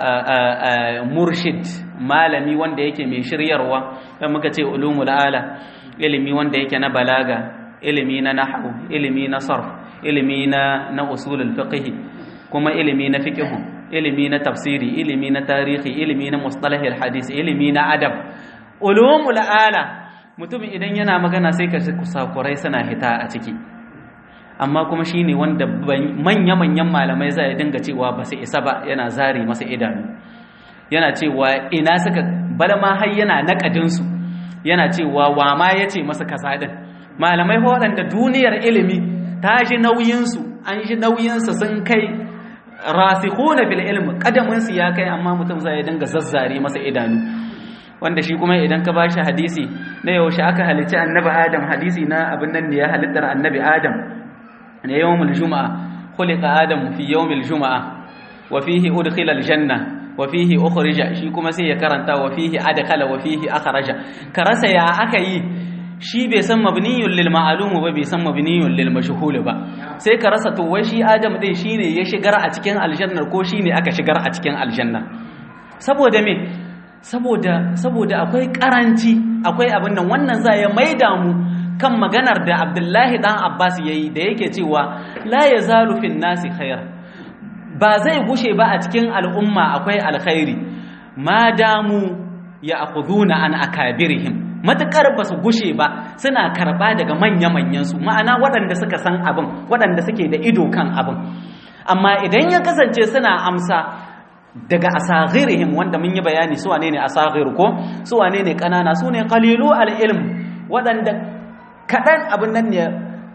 murshid malami wanda yake mai shiryarwa dan muka ce ulumul ala ilimi wanda yake na balaga ilimi na nahwu ilimi na sarf ilimi na na usulul fiqh kuma ilimi na fiqh ilimi na tafsiri ilimi na tarihi ilimi na mustalahil hadis ilimi na adab ulumul ala mutum idan yana magana sai ka kusakurai suna hita a ciki amma kuma shi ne wanda manya-manyan malamai za a dinga cewa ba su isa ba yana zari masa idanu yana cewa ina suka balma har yana naƙadinsu yana cewa wa ma ya ce masa kasa ɗin malamai waɗanda duniyar ilimi ta ji nauyinsu an ji nauyinsu sun kai rasikhuna bil ilmi kadaminsu ya kai amma mutum zai dinga zazzare masa idanu wanda shi kuma idan ka bashi hadisi na yaushe aka halicci annabi adam hadisi na abin nan ne ya halittar annabi adam ne yawmul juma'a khuliqa adam fi yawmil juma'a wa fihi udkhila aljanna wa fihi ukhrija shi kuma sai ya karanta wa fihi adkhala wa fihi akhraja ka rasa ya aka yi shi bai san mabniyun lil ma'lum ba bai san mabniyun lil mashhul ba sai ka rasa to wai shi adam din shine ya shigar a cikin aljannar ko shine aka shigar a cikin aljannar saboda me saboda saboda akwai karanci akwai abin nan wannan za ya maida mu kan maganar da Abdullahi dan Abbas yayi da yake cewa la yazalu fin nasi khair ba zai gushe ba a cikin al'umma akwai alkhairi ma damu ya akhuduna an akabirihim matukar ba su gushe ba suna karba daga manya-manyan su ma'ana waɗanda suka san abin waɗanda suke da ido kan abin amma idan ya kasance suna amsa daga asaghirihim wanda mun yi bayani su wane ne asaghir ko su wane ne kanana su ne qalilu al-ilm waɗanda kaɗan abin nan ne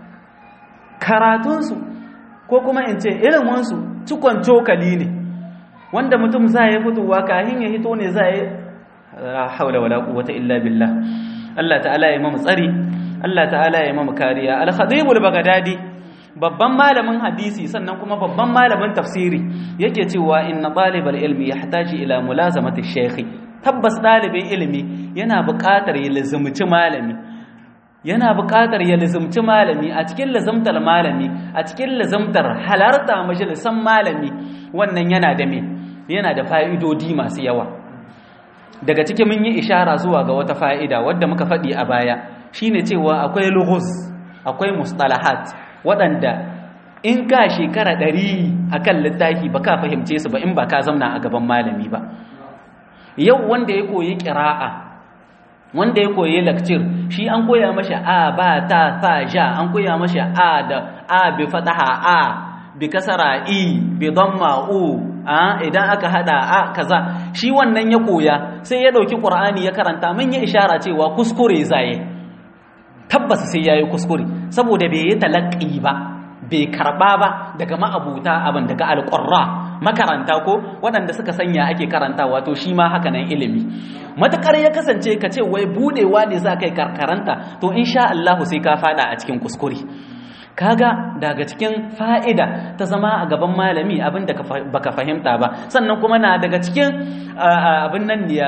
karatunsu ko kuma in ce iliminsu cikon cokali ne wanda mutum za ya fitowa kahin ya hito ne za ya haula wala quwwata illa billah Allah ta'ala ya mamu tsari Allah ta'ala ya mamu kariya al-khatibul bagdadi babban malamin hadisi sannan kuma babban malamin tafsiri yake cewa inna talibal ilmi yahtaji ila mulazamati shaykh tabbas dalibin ilimi yana buƙatar ya lazumci malami yana buƙatar ya lazumci malami a cikin lazumtar malami a cikin lazumtar halarta majalisan malami wannan yana da me yana da fa'idodi masu yawa daga cikin mun yi ishara zuwa ga wata fa'ida wadda muka faɗi a baya shine cewa akwai lughuz akwai mustalahat waɗanda in ka shekara ɗari a kan littafi ba ka fahimce su ba in ba ka zamna a gaban malami ba yau wanda ya koyi ƙira'a wanda ya koyi lakcir shi an koya mashi a ba ta sa ja an koya mashi a da a bi fataha a bi kasara i bi damma u a idan aka hada a kaza shi wannan ya koya sai ya dauki qur'ani ya karanta mun yi ishara cewa kuskure zai tabbas sai yayi kuskure saboda bai yi talaqqi ba bai karba ba daga ma'abuta abin daga alqurra makaranta ko waɗanda suka sanya ake karanta wato shi ma haka nan ilimi matakar ya kasance ka ce wai budewa ne za kai karkaranta to insha Allah sai ka fada a cikin kuskure kaga daga cikin fa'ida ta zama a gaban malami abin da baka fahimta ba sannan kuma na daga cikin abin nan ya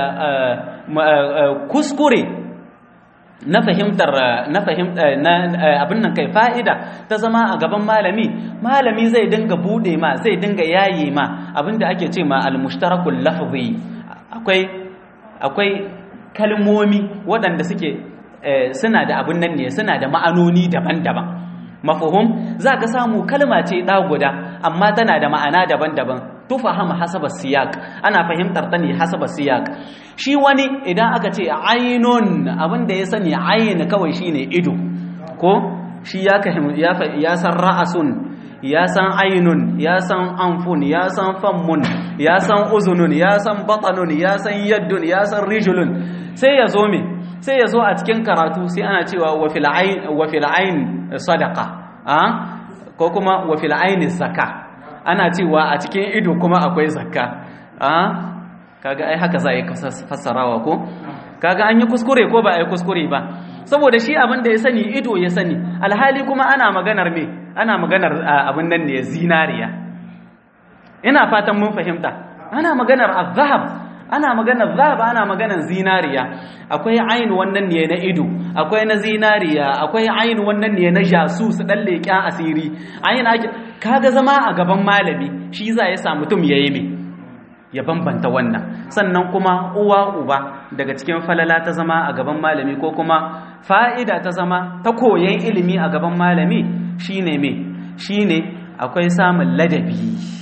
kuskure na fahimtar na fahimtar abin nan kai fa'ida ta zama a gaban malami malami zai dinga bude ma zai dinga yaye ma abin da ake ce ma al-mushtarakul lafzi akwai akwai kalmomi waɗanda suke suna da abin nan ne suna da ma'anoni daban-daban mafahum za ka samu kalma ce ɗa guda amma tana da ma'ana daban-daban tufahama hasaba siyak ana fahimtar ta ne hasaba siyak shi wani idan aka ce ainun abin da ya sani ayin kawai shine ido ko shi ya ya san ra'asun ya san ainun ya san anfun ya san fammun ya san uzunun ya san batanun ya san yaddun ya san rijulun sai ya zo me sai ya zo a cikin karatu sai ana cewa wa fil ain sadaqa ko kuma wa fil ain zakka ana cewa a cikin ido kuma akwai zakka kaga ai haka za a yi fassarawa ko kaga an yi kuskure ko ba a yi kuskure ba saboda shi abin da ya sani ido ya sani alhali kuma ana maganar me ana maganar abin nan ne zinariya ina fatan mun fahimta ana maganar azhab ana maganar zahab ana maganar zinariya akwai ayin wannan ne na ido akwai na zinariya akwai ayin wannan ne na jasus dan leƙen asiri ayin ake kaga zama a gaban malami shi za ya sa mutum yayi me ya bambanta wannan sannan kuma uwa uba daga cikin falala ta zama a gaban malami ko kuma fa'ida ta zama ta koyon ilimi a gaban malami shine me shine akwai samun ladabi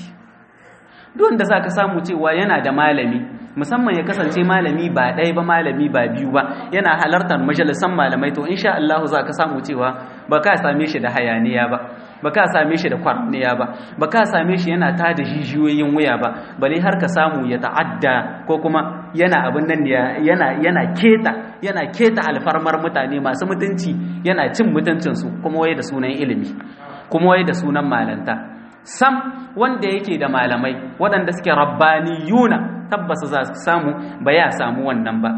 duk wanda zaka samu cewa yana da malami musamman ya kasance malami ba ɗaya ba malami ba biyu ba yana halartar majalisan malamai to insha Allah za ka samu cewa ba ka same shi da hayaniya ba ba ka same shi da kwarniya ba ba ka same shi yana ta da jijiyoyin wuya ba bale har ka samu ya ta'adda ko kuma yana abin nan yana yana keta yana keta alfarmar mutane masu mutunci yana cin mutuncinsu kuma wai da sunan ilimi kuma wai da sunan malanta sam wanda yake da malamai waɗanda suke rabbaniyuna tabbas za su samu ba ya samu wannan ba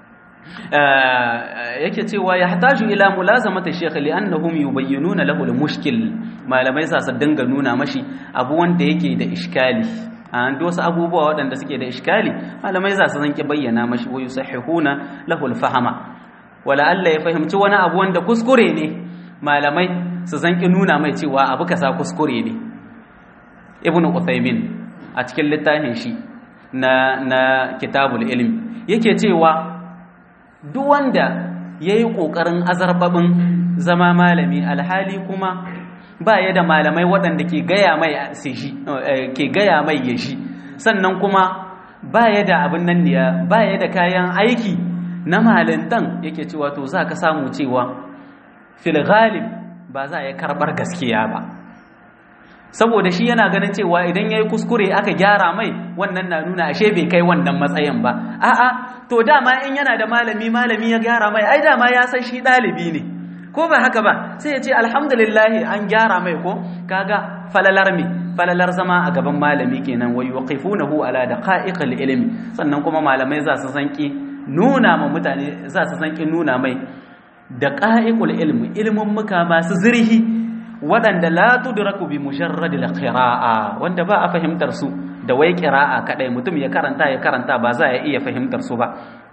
yake cewa ya hataju ila mulazamata shekh li'annahum yubayyinuna lahu al-mushkil malamai za su dinga nuna mashi abu wanda yake da iskali an da wasu abubuwa waɗanda suke da iskali malamai za su zanki bayyana mashi wa yusahihuna lahu al-fahama wala Allah ya fahimci wani abu wanda kuskure ne malamai su zanki nuna mai cewa abu kasa kuskure ne ibnu uthaymin a cikin littafin shi na na kitabul ilm yake cewa duk wanda yayi kokarin azarbabin zama malami alhali kuma ba ya da malamai waɗanda ke gaya mai ke gaya mai yashi sannan kuma ba ya da abin nan ne ba ya da kayan aiki na malintan yake cewa to za ka samu cewa fil ghalib ba za ya karɓar gaskiya ba saboda shi yana ganin cewa idan ya yi kuskure aka gyara mai wannan na nuna ashe bai kai wannan matsayin ba a'a to dama in yana da malami malami ya gyara mai ai dama ya san shi ɗalibi ne ko ba haka ba sai ya ce alhamdulillahi an gyara mai ko kaga falalar mi falalar zama a gaban malami kenan wa yuqifunahu ala daqa'iqil ilmi sannan kuma malamai za su sanki nuna ma mutane za su sanki nuna mai daqa'iqul ilmi ilmun muka masu zirhi waɗanda la tudraku bi mujarradil qira'a wanda ba a fahimtar su da wai qira'a kadai mutum ya karanta ya karanta ba za ya iya fahimtar su ba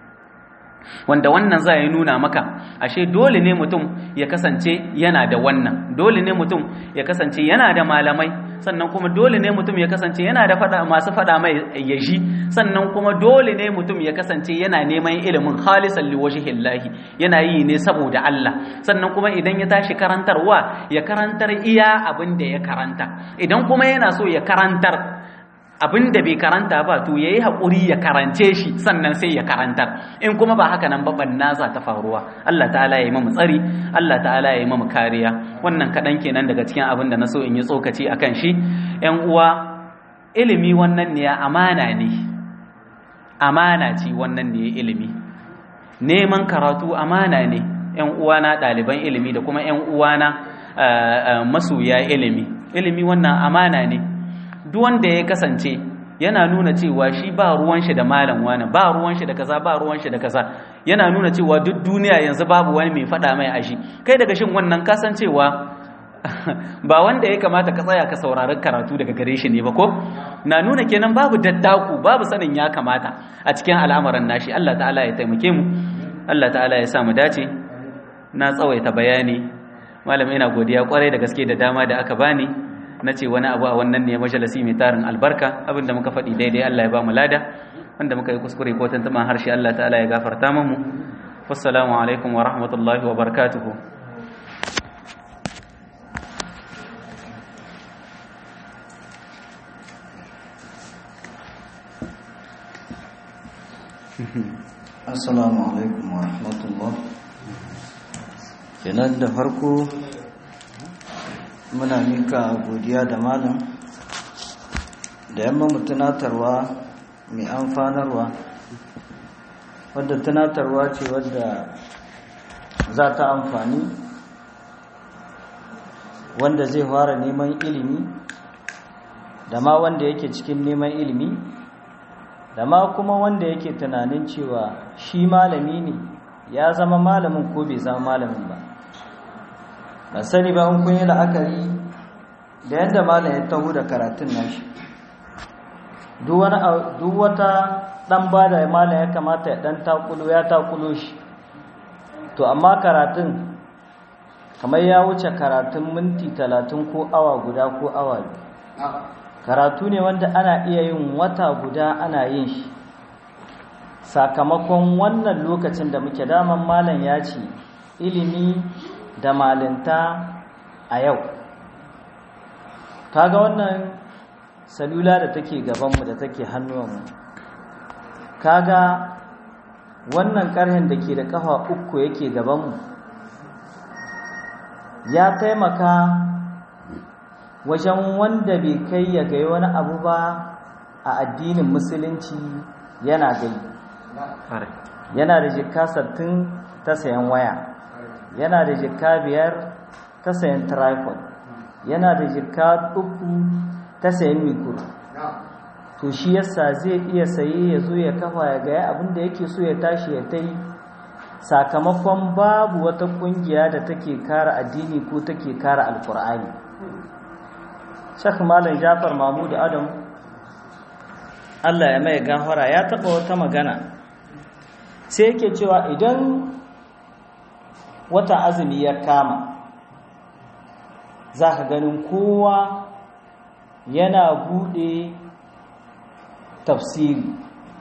wanda wannan za ya nuna maka ashe dole ne mutum ya kasance yana da wannan dole ne mutum ya kasance yana da malamai sannan kuma dole ne mutum ya kasance yana da fada masu fada mai yaji sannan kuma dole ne mutum ya kasance yana neman ilimin khalisan liwajhillahi yana yi ne saboda Allah sannan kuma idan ya tashi karantarwa ya karantar iya abin da ya karanta idan kuma yana so ya karantar abin da bai karanta ba to yayi hakuri ya karance shi sannan sai ya karantar in kuma ba haka nan ba banna za ta faruwa Allah ta'ala ya yi mamu tsari Allah ta'ala ya yi mamu kariya wannan kaɗan kenan daga cikin abin da na so in yi tsokaci akan shi ƴan uwa ilimi wannan ne amana ne amana ce wannan ne ilimi neman karatu amana ne ƴan uwana ɗaliban ilimi da kuma ƴan uwana masoya ilimi ilimi wannan amana ne duk wanda ya kasance yana nuna cewa shi ba ruwan shi da malam wani ba ruwan shi da kaza ba ruwan shi da kaza yana nuna cewa duk duniya yanzu babu wani mai faɗa mai ashi kai daga shin wannan kasancewa ba wanda ya kamata ka tsaya ka saurari karatu daga gare shi ne ba ko na nuna kenan babu daddaku babu sanin ya kamata a cikin al'amuran nashi Allah ta'ala ya taimake mu Allah ta'ala ya sa mu dace na tsawaita bayani malam ina godiya kwarai da gaske da dama da aka bani na ce wani abu a wannan ne majalisi mai tarin albarka abinda muka faɗi daidai Allah ya ba mu lada wanda muka yi kuskure ko tantama harshe Allah ta'ala ya gafarta mu wassalamu alaikum wa rahmatullahi wa barakatuhu assalamu alaikum wa rahmatullah kenan da farko muna mika godiya da malam da yamma mu tunatarwa mai amfanarwa wadda tunatarwa ce wadda za ta amfani wanda zai fara neman ilimi da ma wanda yake cikin neman ilimi da ma kuma wanda yake tunanin cewa shi malami ne ya zama malamin ko bai zama malamin ba ba sani ba in kun yi la'akari da yadda malam ya taho da karatun nashi duk wata dan ba da malam ya kamata ya dan takulo ya takulo shi to amma karatun kamar ya wuce karatun minti talatin ko awa guda ko awa karatu ne wanda ana iya yin wata guda ana yin shi sakamakon wannan lokacin da muke daman malam ya ce ilimi da malinta a yau kaga wannan salula da take gabanmu da take hannuwanmu kaga wannan karhen da ke da kafa uku yake gabanmu ya taimaka wajen wanda bai kai ya gai wani abu ba a addinin musulunci yana gai yana da jikka sattin ta sayan waya yana da jikka biyar ta sayan tripod yana da jikka uku ta sayan mikro to shi yasa zai iya saye ya zo ya kafa ya gaya abin da yake so ya tashi ya ta yi sakamakon babu wata kungiya da take kara addini ko take kara alkur'ani shak malam jafar mahmud adam allah ya mai gafara ya taɓa wata magana sai yake cewa idan wata azumi ya kama za ka ganin kowa yana bude tafsiri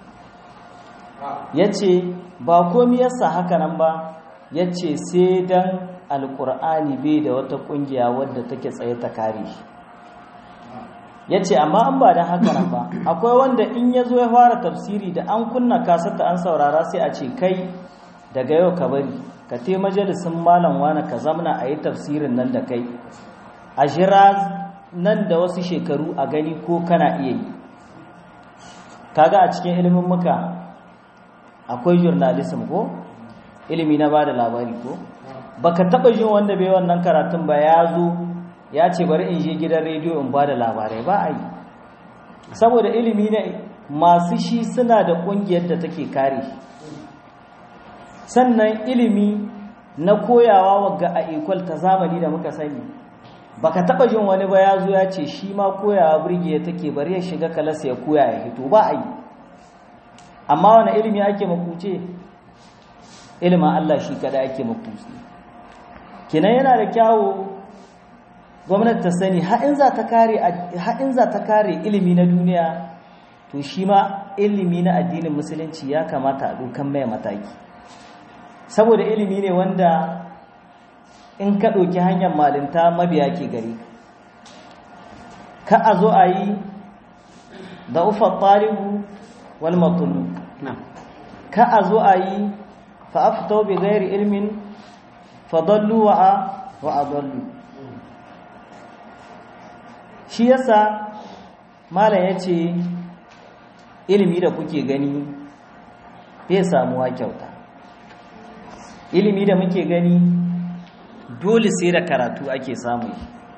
ya ce ba komi yasa haka nan ba ya ce sai don alkur'ani bai da wata kungiya wadda take tsaye ta kare shi ya ce amma an ba don haka nan ba akwai wanda in ya zo ya fara tafsiri da an kunna kasata an saurara sai a ce kai daga yau ka bari ka te majalisun malam wani ka zamna a yi tafsirin nan da kai a jira nan da wasu shekaru a gani ko kana iya yi kaga a cikin ilimin muka akwai journalism ko ilimi na ba da labari ko baka taba jin wanda bai wannan karatun ba ya zo ya ce bari in je gidan rediyo in ba da labarai ba a yi saboda ilimi ne masu shi suna da kungiyar da take kare sannan ilimi na koyawa wagga a ikwal ta zamani da muka sani baka taba jin wani ba ya zo ya ce shi ma koyawa birge take bari ya shiga kalasa ya koya ya hito ba a yi amma wani ilimi ake makuce ilimin Allah shi kada ake makuce kinan yana da kyawo gwamnati ta sani ha'in za ta kare ilimi na duniya to shi ma ilimi na addinin musulunci ya kamata a dokan mai mataki saboda ilimi ne wanda in ka ɗauki hanyar malinta mabiya ke gari ka a zo a yi da ufar ɗalibu wal matulu ka a zo a yi fa'aftau bi gairi ilmin fadallu wa'a wa'adallu shi yasa malam ya ce ilimi da kuke gani bai samuwa kyauta ilimi da muke gani dole sai da karatu ake samu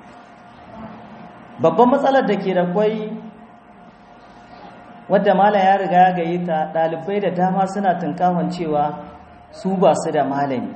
babban matsalar da ke da kwai wadda malam ya riga ya gayi ta ɗalibai da dama suna tunkahon cewa su ba su da malami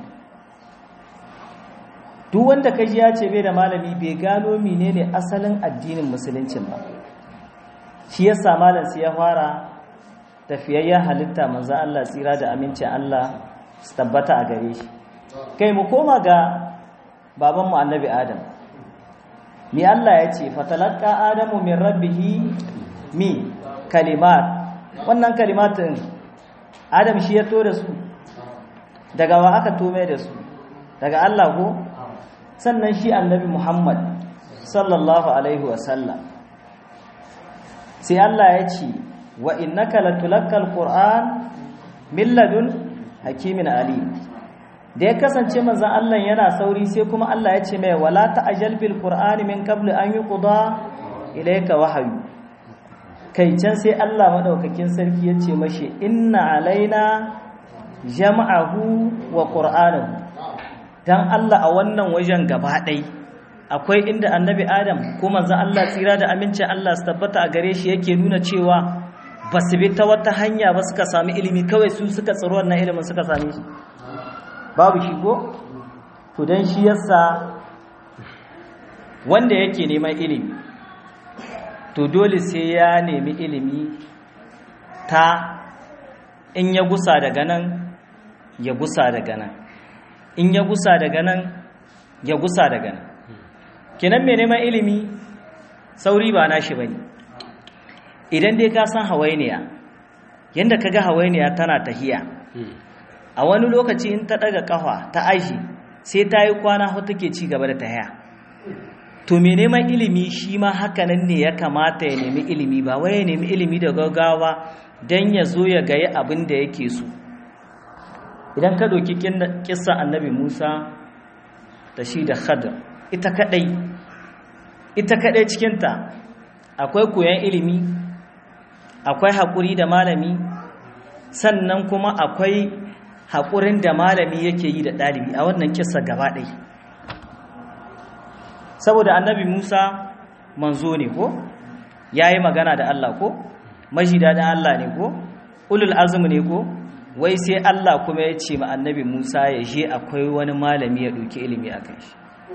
duk wanda kaji ya ce bai da malami bai gano menene asalin addinin musuluncin ba shi yasa malam sai ya fara tafiyayyen halitta manzo Allah tsira da amincin Allah su tabbata a gare shi kai mu koma ga baban mu annabi Adam mi Allah ya ce fatalaqqa adamu min rabbihi mi kalimat wannan kalimatin Adam shi ya to da su daga wa aka tome da su daga Allah ko sannan shi annabi Muhammad sallallahu alaihi wasallam sai Allah ya ce wa innaka latulakkal qur'an min ladun hakimin alim da ya kasance manzon Allah yana sauri sai kuma Allah ya ce mai wala ta'jal bil qur'ani min qabli an yuqda ilayka wahyu kai can sai Allah madaukakin sarki ya ce mashi inna alaina jam'ahu wa qur'anahu dan Allah a wannan wajen gaba ɗai akwai inda annabi Adam ko manzon Allah tsira da amincin Allah su tabbata a gare shi yake nuna cewa ba su bi ta wata hanya ba suka sami ilimi kawai su suka tsaro wannan ilimin suka same shi babu shi ko to dan shi yasa wanda yake neman ilimi to dole sai ya nemi ilimi ta in ya gusa daga nan ya gusa daga nan in ya gusa daga nan ya gusa daga nan kenan mai neman ilimi sauri ba nashi bane idan dai ka san hawainiya yanda kaga hawainiya tana tahiya a wani lokaci in ta daga kafa ta aji sai ta yi kwana ho take ci gaba da tahiya to mai neman ilimi shi ma hakanan ne ya kamata ya nemi ilimi ba wai ya nemi ilimi da gaggawa don ya zo ya gayi abin da yake so idan ka ɗauki kissa annabi musa da shi da khadar ita kaɗai ita kaɗai cikinta akwai koyon ilimi akwai haƙuri da malami sannan kuma akwai haƙurin da malami yake yi da ɗalibi a wannan kissa gaba ɗai saboda annabi musa manzo ne ko ya yi magana da allah ko majida da allah ne ko ulul azumi ne ko wai sai Allah kuma ya ce ma annabi Musa ya je akwai wani malami ya ɗauki ilimi a kan shi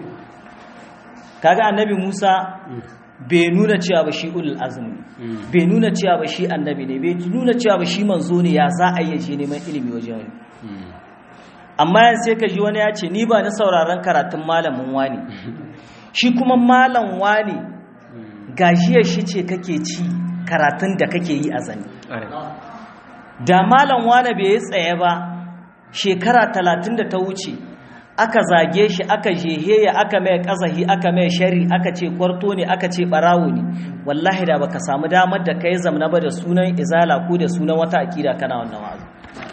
kaga annabi Musa bai nuna cewa ba shi ulul azumi bai nuna cewa ba shi annabi ne bai nuna cewa ba shi manzo ne ya za a yi je neman ilimi wajen wani amma yanzu sai ka ji wani ya ce ni ba ni sauraron karatun malamin wani shi kuma malam wani gajiyar shi ce kake ci karatun da kake yi a zane da malam wani bai yi tsaye ba shekara talatin da ta wuce aka zage shi aka jeheya aka mai kazahi aka mai shari aka ce kwarto ne aka ce barawo ne wallahi da baka samu damar da kai zamna ba da sunan izala ko da sunan wata akida kana wannan wazo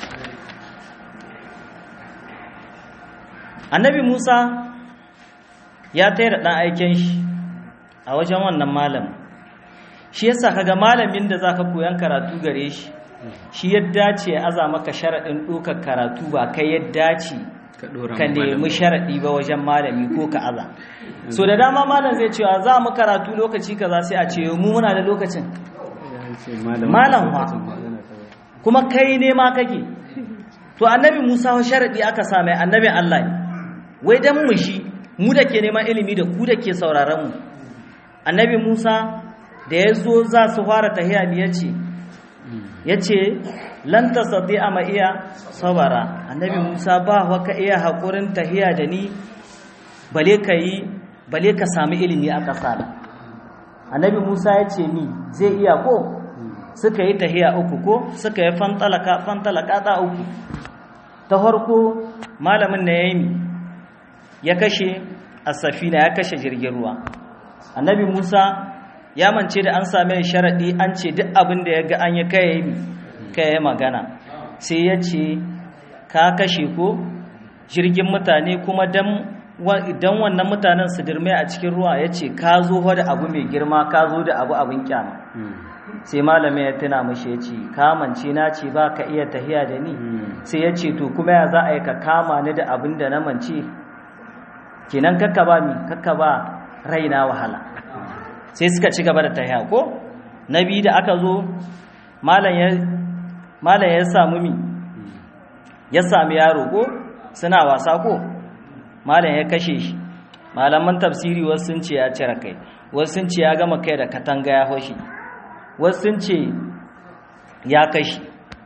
annabi musa ya tayar da ɗan aiken shi a wajen wannan malamin shi yasa kaga malamin da zaka koyan karatu gare shi shi ya dace ya aza maka sharaɗin ɗaukar karatu ba kai ya dace ka nemi sharaɗi ba wajen malami ko ka aza so da dama malam zai cewa za mu karatu lokaci kaza sai a ce mu muna da lokacin malam wa kuma kai ne ma kake to annabi musa wa sharaɗi aka sa mai annabin allah ne wai dan mu shi mu da ke neman ilimi da ku da ke sauraron mu annabi musa da ya zo za su fara tahiya ne ya ce ya ce lanta sati a ma'iya sabara annabi musa ba waka iya haƙurin tahiya da ni bale ka yi bale ka sami ilimi a ƙasa annabi musa ya ce ni zai iya ko suka yi tahiya uku ko suka yi fantalaka fantalaka ta uku ta farko malamin na yayi ya kashe a safina ya kashe jirgin ruwa annabi musa ya mance da an same sharaɗi an ce duk abin da ya ga an yi kai magana sai ya ce ka kashe ko jirgin mutane kuma don wannan mutanen su dirme a cikin ruwa ya ce ka zo da abu mai girma ka zo da abu abin kyama sai malamai ya tuna mashi ya ce kamance na ce ba ka iya tahiya da ni sai ya ce to kuma ya za a yi ka kama ni da abin da na mance kenan kakka ba mi kakka ba raina wahala sai suka ci gaba da tahiya ko na biyu da aka zo malam ya samu mi ya sami yaro ko suna wasa ko malam ya kashe shi malaman tafsiri wasu sun ce ya cire kai wasu sun ce ya gama kai da katanga ya hoshi wasu sun ce ya kashe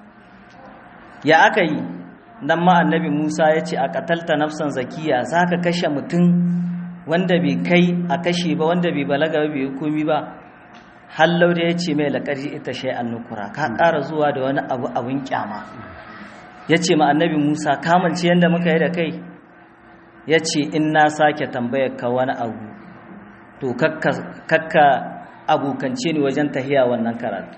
ya aka yi nan ma annabi musa ya ce a katalta nafsan zakiya za ka kashe mutum wanda bai kai a kashe ba wanda bai balaga ba bai komi ba hallau da ya ce mai laƙari ita shai an nukura ka ƙara zuwa da wani abu abin kyama ya ce ma annabi musa kamance yadda muka yi da kai ya ce in na sake tambayar ka wani abu to kakka abokance ni wajen tahiya wannan karatu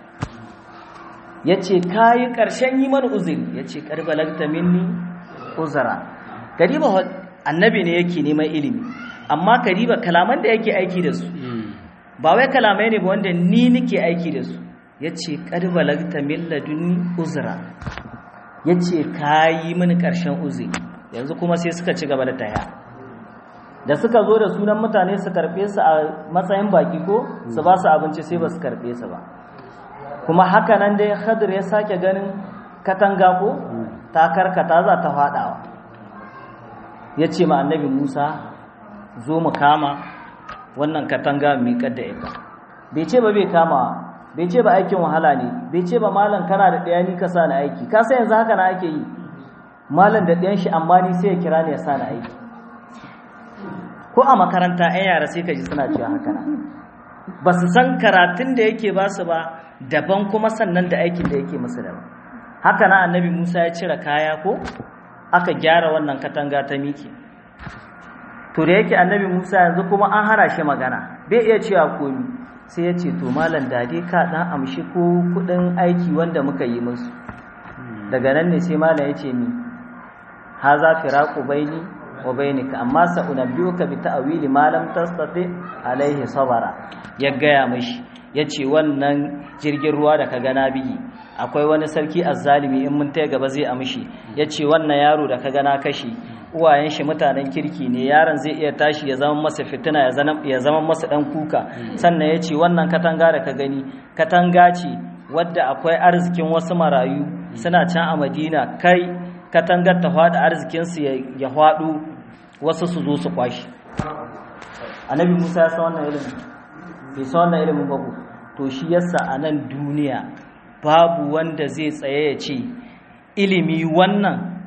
ya ce ka yi ƙarshen yi mana uzuri ya ce ƙarbalagta minni uzara gariba annabi ne yake neman ilimi amma kariba kalaman da yake aiki da su ba wai kalamai ne ba wanda ni nake aiki da su ya ce ƙarbalagta min ladunni uzura ya ce ka yi mini ƙarshen uzuri yanzu kuma sai suka ci gaba da taya da suka zo da sunan mutane su karɓe su a matsayin baki ko su ba su abinci sai ba su karɓe su ba kuma haka nan dai hadir ya sake ganin katanga ko ta karkata za ta faɗawa ya ce ma annabi musa zo mu kama wannan katanga miƙar da ita bai ce ba bai kama bai ce ba aikin wahala ne bai ce ba malam kana da ɗaya ni ka sa na aiki ka sai yanzu haka na ake yi malam da ɗayan shi amma ni sai ya kira ni ya sa na aiki ko a makaranta 'yan yara sai ka ji suna cewa haka na ba su san karatun da yake ba su ba daban kuma sannan da aikin da yake musu daban haka na annabi musa ya cire kaya ko aka gyara wannan katanga ta miki to da yake annabi musa yanzu kuma an hana shi magana bai iya cewa komi sai ya ce to malam dade ka dan amshi ko kudin aiki wanda muka yi musu daga nan ne sai malam ya ce ni haza firaqu baini wa bainika amma sa unabbiuka bi ta'wili ma lam tastati alaihi sabara ya gaya mishi yace wannan jirgin ruwa da ka gana bigi akwai wani sarki azzalimi in mun taya gaba zai amshi yace wannan yaro da ka gana kashi uwayen shi mutanen kirki ne yaron zai iya tashi ya zama masa fitina ya zama masa dan kuka sannan yace wannan katanga da ka gani katanga ce wadda akwai arzikin wasu marayu suna can a Madina kai katangar ta faɗi arzikinsu ya faɗo wasu su zo su kwashi annabi musa ya san wannan ilimin bai san wannan ilimin babu to shi yasa a nan duniya babu wanda zai tsaye ya ce ilimi wannan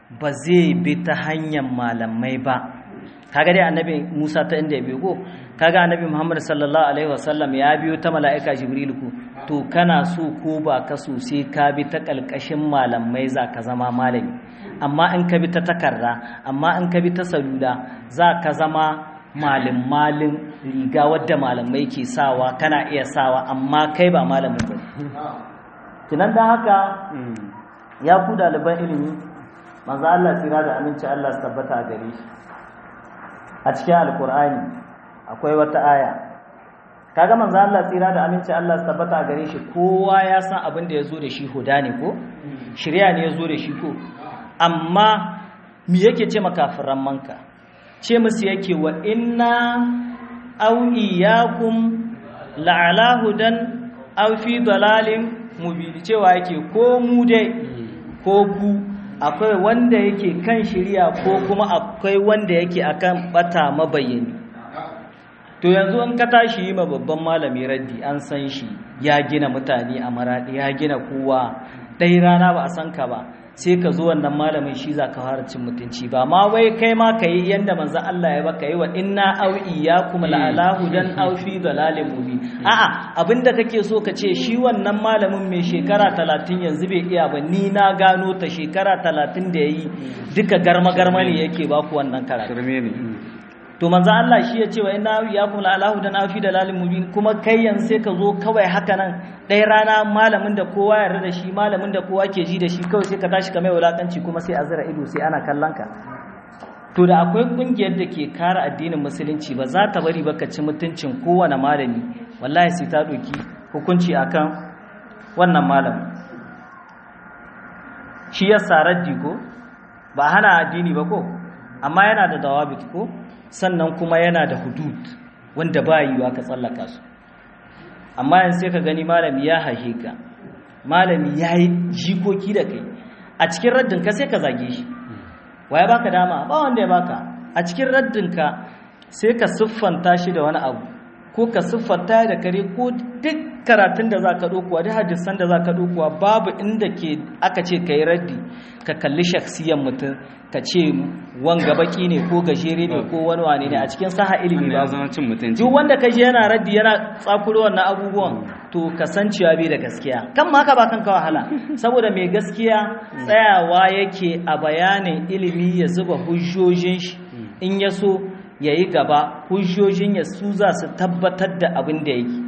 ba zai bi ta hanyar malamai ba kaga dai annabi Musa ta inda ya biyo ko kaga annabi Muhammad sallallahu alaihi wasallam ya biyo ta mala'ika Jibril ku to kana so ko ba ka so sai ka bi ta kalkashin malamai za ka zama malami amma in ka bi ta takarda amma in ka bi ta salula za ka zama malin malin riga wadda malamai ke sawa kana iya sawa amma kai ba malamin ba kinan dan haka ya ku ɗaliban ilimi manzo Allah tsira da aminci Allah su tabbata a gare shi a cikin alkur'ani akwai wata aya kaga manzo Allah tsira da aminci Allah su tabbata a gare shi kowa ya san abin da yazo da shi huda ne ko shirya ne yazo da shi ko amma me yake ce makafiran manka ce musu yake wa inna aw iyyakum la'ala hudan aw fi dalalin mubin cewa yake ko mu dai ko ku akwai wanda yake kan shirya ko kuma akwai wanda yake akan bata mabayani to yanzu in ka tashi yi ma babban malami raddi an san shi ya gina mutane a maradi ya gina kowa ɗai rana ba a san ka ba sai ka zo wannan malamin shi za ka fara cin mutunci ba ma wai kai ma ka yi yadda manzan Allah ya baka yi wa inna au iyyakum la'alahu dan au fi dalalin mubin a'a abinda kake so ka ce shi wannan malamin mai shekara talatin yanzu bai iya ba ni na gano ta shekara talatin da yayi duka garma garma ne yake baku wannan karatu to manzo Allah shi ya ce wa inna iyyakum la alahu dan afi dalalin mubin kuma kai yanzu sai ka zo kawai haka nan ɗaya rana malamin da kowa ya yarda da shi malamin da kowa ke ji da shi kawai sai ka tashi ka mai wulakanci kuma sai a zira ido sai ana kallon ka to da akwai kungiyar da ke kare addinin musulunci ba za ta bari ba ka ci mutuncin kowane malami wallahi sai ta ɗauki hukunci akan wannan malamin shi ya saraddi ko ba hana addini ba ko amma yana da dawabit ko sannan kuma yana da hudud wanda ba yiwa ka tsallaka su amma yanzu sai ka gani malami ya haihe ka malami ya yi jikoki da kai a cikin raddin ka sai ka zage shi waya baka dama ba wanda ya baka a cikin raddin ka sai ka siffanta shi da wani abu ko ka siffanta da kare ko duk karatun da za ka ɗaukuwa duk hadisan da za ka ɗaukuwa babu inda ke aka ce ka yi raddi ka kalli shaksiyan mutum ka ce wanga baki ne ko gajere ne ko wani wane ne a cikin saha ilimi ba duk wanda ka je yana raddi yana tsakuro wannan abubuwan to kasancewa bai da gaskiya kan ma ka ba kanka wahala saboda mai gaskiya tsayawa yake a bayanin ilimi ya zuba hujjojin shi in ya so ya yi gaba hujjojin ya su za su tabbatar da abin da yake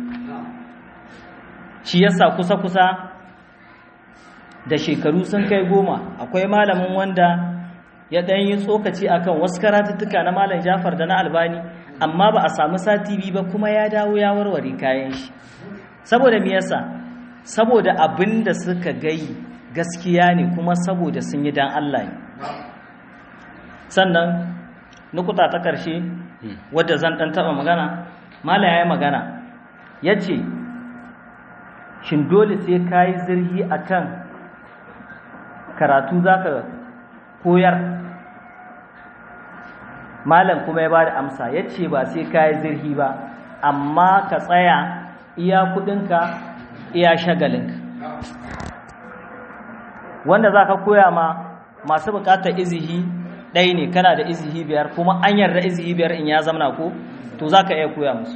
shi yasa kusa-kusa da shekaru sun kai goma akwai malamin wanda ya ɗan yi tsokaci akan wasu karatuttuka na malam jafar da na albani amma ba a samu sati biyu ba kuma ya dawo ya warware kayan shi saboda me yasa saboda abin da suka gai gaskiya ne kuma saboda sun yi dan Allah ne sannan nukuta ta ƙarshe wadda zan ɗan taɓa magana mala ya yi magana ya ce shin dole sai ka yi zirhi a kan karatu za ka koyar malam kuma ya ba da amsa ya ce ba sai ka yi zirhi ba amma ka tsaya iya kudinka iya shagalinka wanda za ka koya ma masu bukatar izihi ɗaya ne kana da izihi biyar kuma an yarda izihi biyar in ya zamana ko to za ka iya koya musu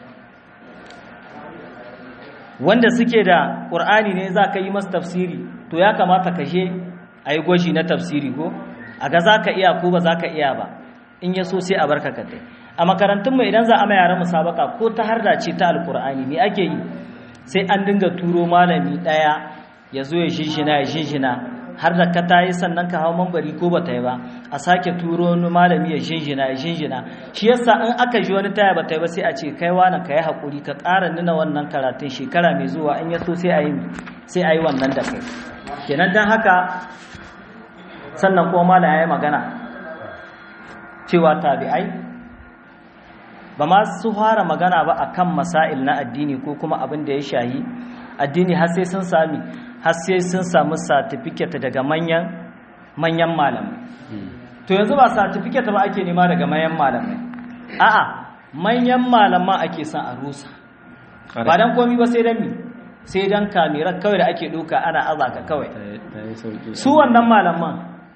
wanda suke da ƙur'ani ne za ka yi masu tafsiri to ya kamata ka je a yi gwaji na tafsiri ko a ga za ka iya ko ba za ka iya ba in ya so sai a barka ka kai a makarantunmu idan za a ma yaran musabaka ko ta harda ce ta alƙur'ani me ake yi sai an dinga turo malami ɗaya ya zo ya shinshina ya shinshina har da ka ta yi sannan ka hau mambari ko ba ta yi ba a sake turo wani malami ya shinshina ya shinshina shi yasa in aka ji wani taya ba ta yi ba sai a ce kai wani ka yi haƙuri ka ƙara nuna wannan karatun shekara mai zuwa in ya so sai a yi sai a yi wannan da kai kenan don haka sannan kuma malam ya yi magana cewa tabi'ai ba ma su fara magana ba akan masail na addini ko kuma abin da ya shahi addini har sai sun sami har sai sun samu certificate daga manyan manyan malamai to yanzu ba certificate ba ake nema daga manyan malamai a'a manyan malaman ake son a rusa ba dan komi ba sai dan mi sai dan kamera kawai da ake doka ana azaka kawai su wannan malaman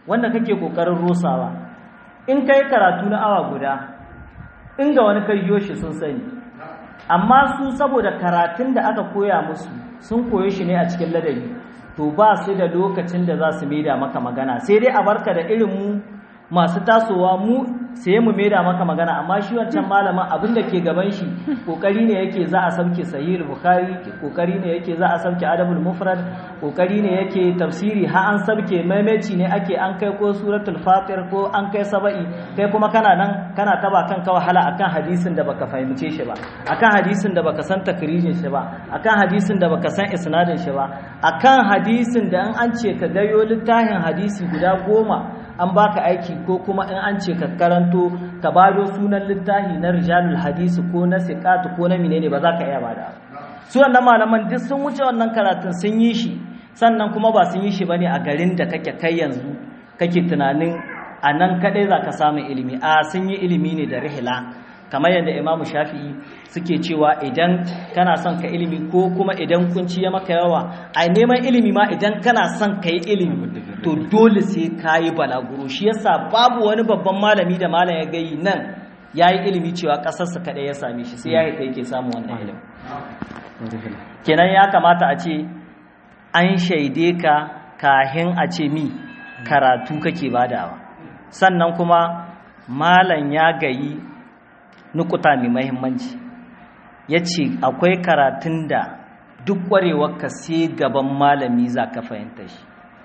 wanda kake kokarin rusawa in kai karatu na awa guda inda wani kai shi sun sani amma su saboda karatun da aka koya musu sun koyo shi ne a cikin ladabi to ba su da lokacin da za su maida maka magana sai dai a barka da irin mu masu tasowa mu sai mu maida maka magana amma shi wancan malamin abin da ke gaban shi kokari ne yake za a sauke sahih bukhari kokari ne yake za a sauke adabul mufrad kokari ne yake tafsiri ha an sauke maimaici ne ake an kai ko suratul fatir ko an kai saba'i kai kuma kana nan kana taba kanka wahala akan hadisin da baka fahimce shi ba akan hadisin da baka san takrijin shi ba akan hadisin da baka san isnadin shi ba akan hadisin da an an ce ka gayo littafin hadisi guda goma an baka aiki ko kuma in an ce ka karanto ka bado sunan littafi na rijalul hadisi ko na siqatu ko na menene ba za ka iya bada su wannan malaman duk sun wuce wannan karatun sun yi shi sannan kuma ba sun yi shi bane a garin da kake kai yanzu kake tunanin a nan kadai za ka samu ilimi a sun yi ilimi ne da rihila kamar yadda imamu shafi'i suke cewa idan kana son ka ilimi ko kuma idan kunci ya maka yawa a neman ilimi ma idan kana son ka yi ilimi to dole sai ka yi balaguro shi yasa babu wani babban malami da malam ya gayi nan ya yi ilimi cewa ƙasarsa kaɗai ya same shi sai ya haita yake samun wannan ilimi kenan ya kamata a ce an shaide ka kahin a ce mi karatu kake badawa sannan kuma malam ya gayi nukuta mai mahimmanci ya ce akwai karatun da duk ka sai gaban malami za ka fahimta shi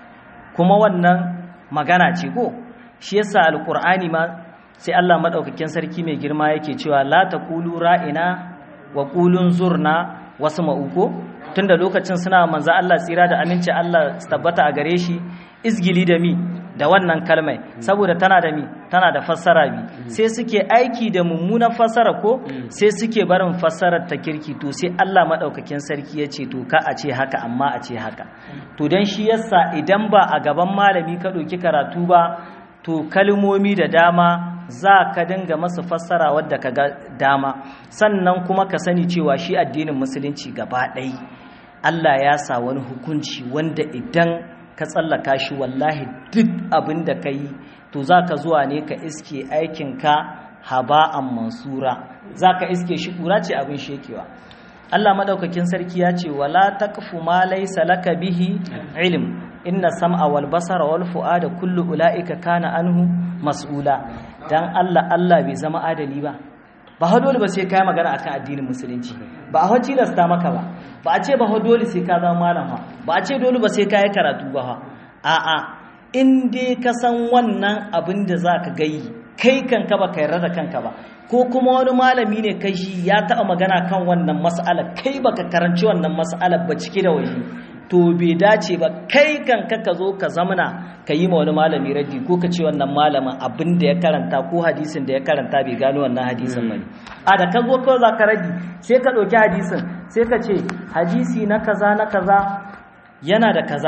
kuma wannan magana ce ko shi yasa alkur'ani ma sai Allah madaukakin sarki mai girma yake cewa la taqulu ra'ina wa qulun zurna wasu ma'uko tunda lokacin suna manzo Allah tsira da aminci Allah tabbata a gare shi izgili da mi da wannan kalmai saboda tana da mi tana da fassara bi sai suke aiki da mummunan fassara ko sai suke barin fassarar ta kirki to sai Allah madaukakin sarki ya ce to ka a ce haka amma a ce haka to dan shi yasa idan ba a gaban malami ka ɗauki karatu ba to kalmomi da dama za ka dinga masa fassara wadda ka ga dama sannan kuma ka sani cewa shi addinin musulunci gaba ɗaya Allah ya sa wani hukunci wanda idan ka tsallaka shi wallahi duk abin da ka yi to za ka zuwa ne ka iske aikinka haba'an mansura za ka iske shi ƙura ce abin shekewa Allah madaukakin sarki ya ce wala taqfu ma laysa laka bihi ilm inna sam'a wal basara wal fu'ada kullu ulaika kana anhu mas'ula dan Allah Allah bai zama adali ba ba ha dole ba sai kai magana akan addinin musulunci ba a hoci lasta maka ba ba a ce ba ha dole sai ka zama malam ba ba a ce dole ba sai kai karatu ba ha a'a in dai ka san wannan abin da zaka gayi kai kanka ba ka yarda da kanka ba ko kuma wani malami ne kai shi ya taɓa magana kan wannan mas'alar kai baka karanci wannan mas'alar ba cike da waje to bai dace ba kai kanka ka zo ka zamana ka yi ma wani malami raddi ko ka ce wannan malamin abin da ya karanta ko hadisin da ya karanta bai gano wannan hadisin ba ne a da ka zo kawai za ka raddi sai ka ɗauki hadisin sai ka ce hadisi na kaza na kaza yana da kaza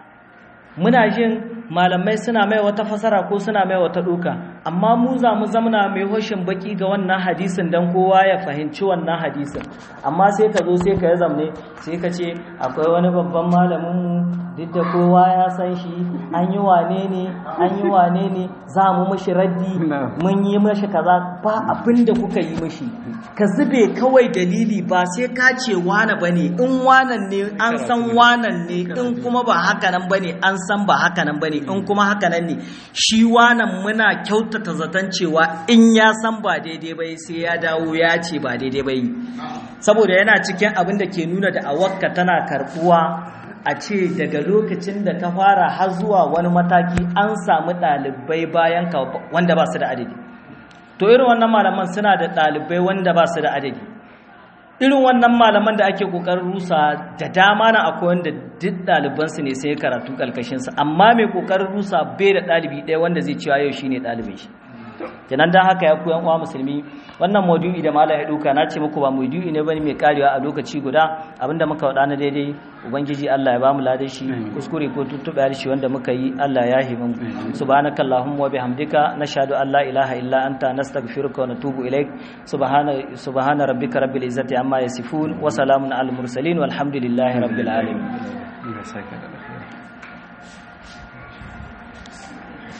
muna jin malamai suna mai wata fasara ko suna mai wata duka amma mu za mu zamana mai hoshin baki ga wannan hadisin dan kowa ya fahimci wannan hadisin amma sai ka zo sai ka yi zamne sai ka ce akwai wani babban malamin mu duk da kowa ya san shi an yi wane ne an yi wane ne za mu mishi raddi mun yi mishi kaza ba abin da kuka yi mishi ka zube kawai dalili ba sai ka ce wane bane in wanan ne an san wanan ne in kuma ba haka nan bane an san ba haka nan bane in kuma haka nan ne shi wanan muna kyautata zaton cewa in ya san ba daidai bai sai ya dawo ya ce ba daidai bai saboda yana cikin abin da ke nuna da awakka tana karbuwa a ce daga lokacin da ka fara har zuwa wani mataki an samu ɗalibai bayan ka wanda ba su da adadi to irin wannan malaman suna da ɗalibai wanda ba su da adadi irin wannan malaman da ake ƙoƙarin rusa da dama na akwai wanda duk ɗalibansu ne sai karatu ƙarƙashinsa amma mai ƙoƙarin rusa bai da ɗalibi ɗaya wanda zai cewa yau shine ɗalibin shi kenan dan haka ya koyan uwa musulmi wannan maudu'i da malam ya duka na ce muku ba maudu'i ne bane mai karewa a lokaci guda abinda muka wada na daidai ubangiji Allah ya bamu ladan shi kuskure ko tuttuɓe harshe wanda muka yi Allah ya himin subhanaka allahumma wa bihamdika nashhadu an la ilaha illa anta nastaghfiruka wa natubu ilaik subhana subhana rabbika rabbil izzati amma yasifun wa salamun al mursalin walhamdulillahi rabbil alamin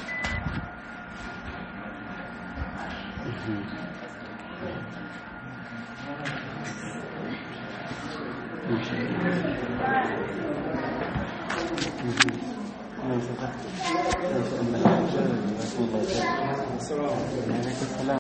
Assalamu alaikum.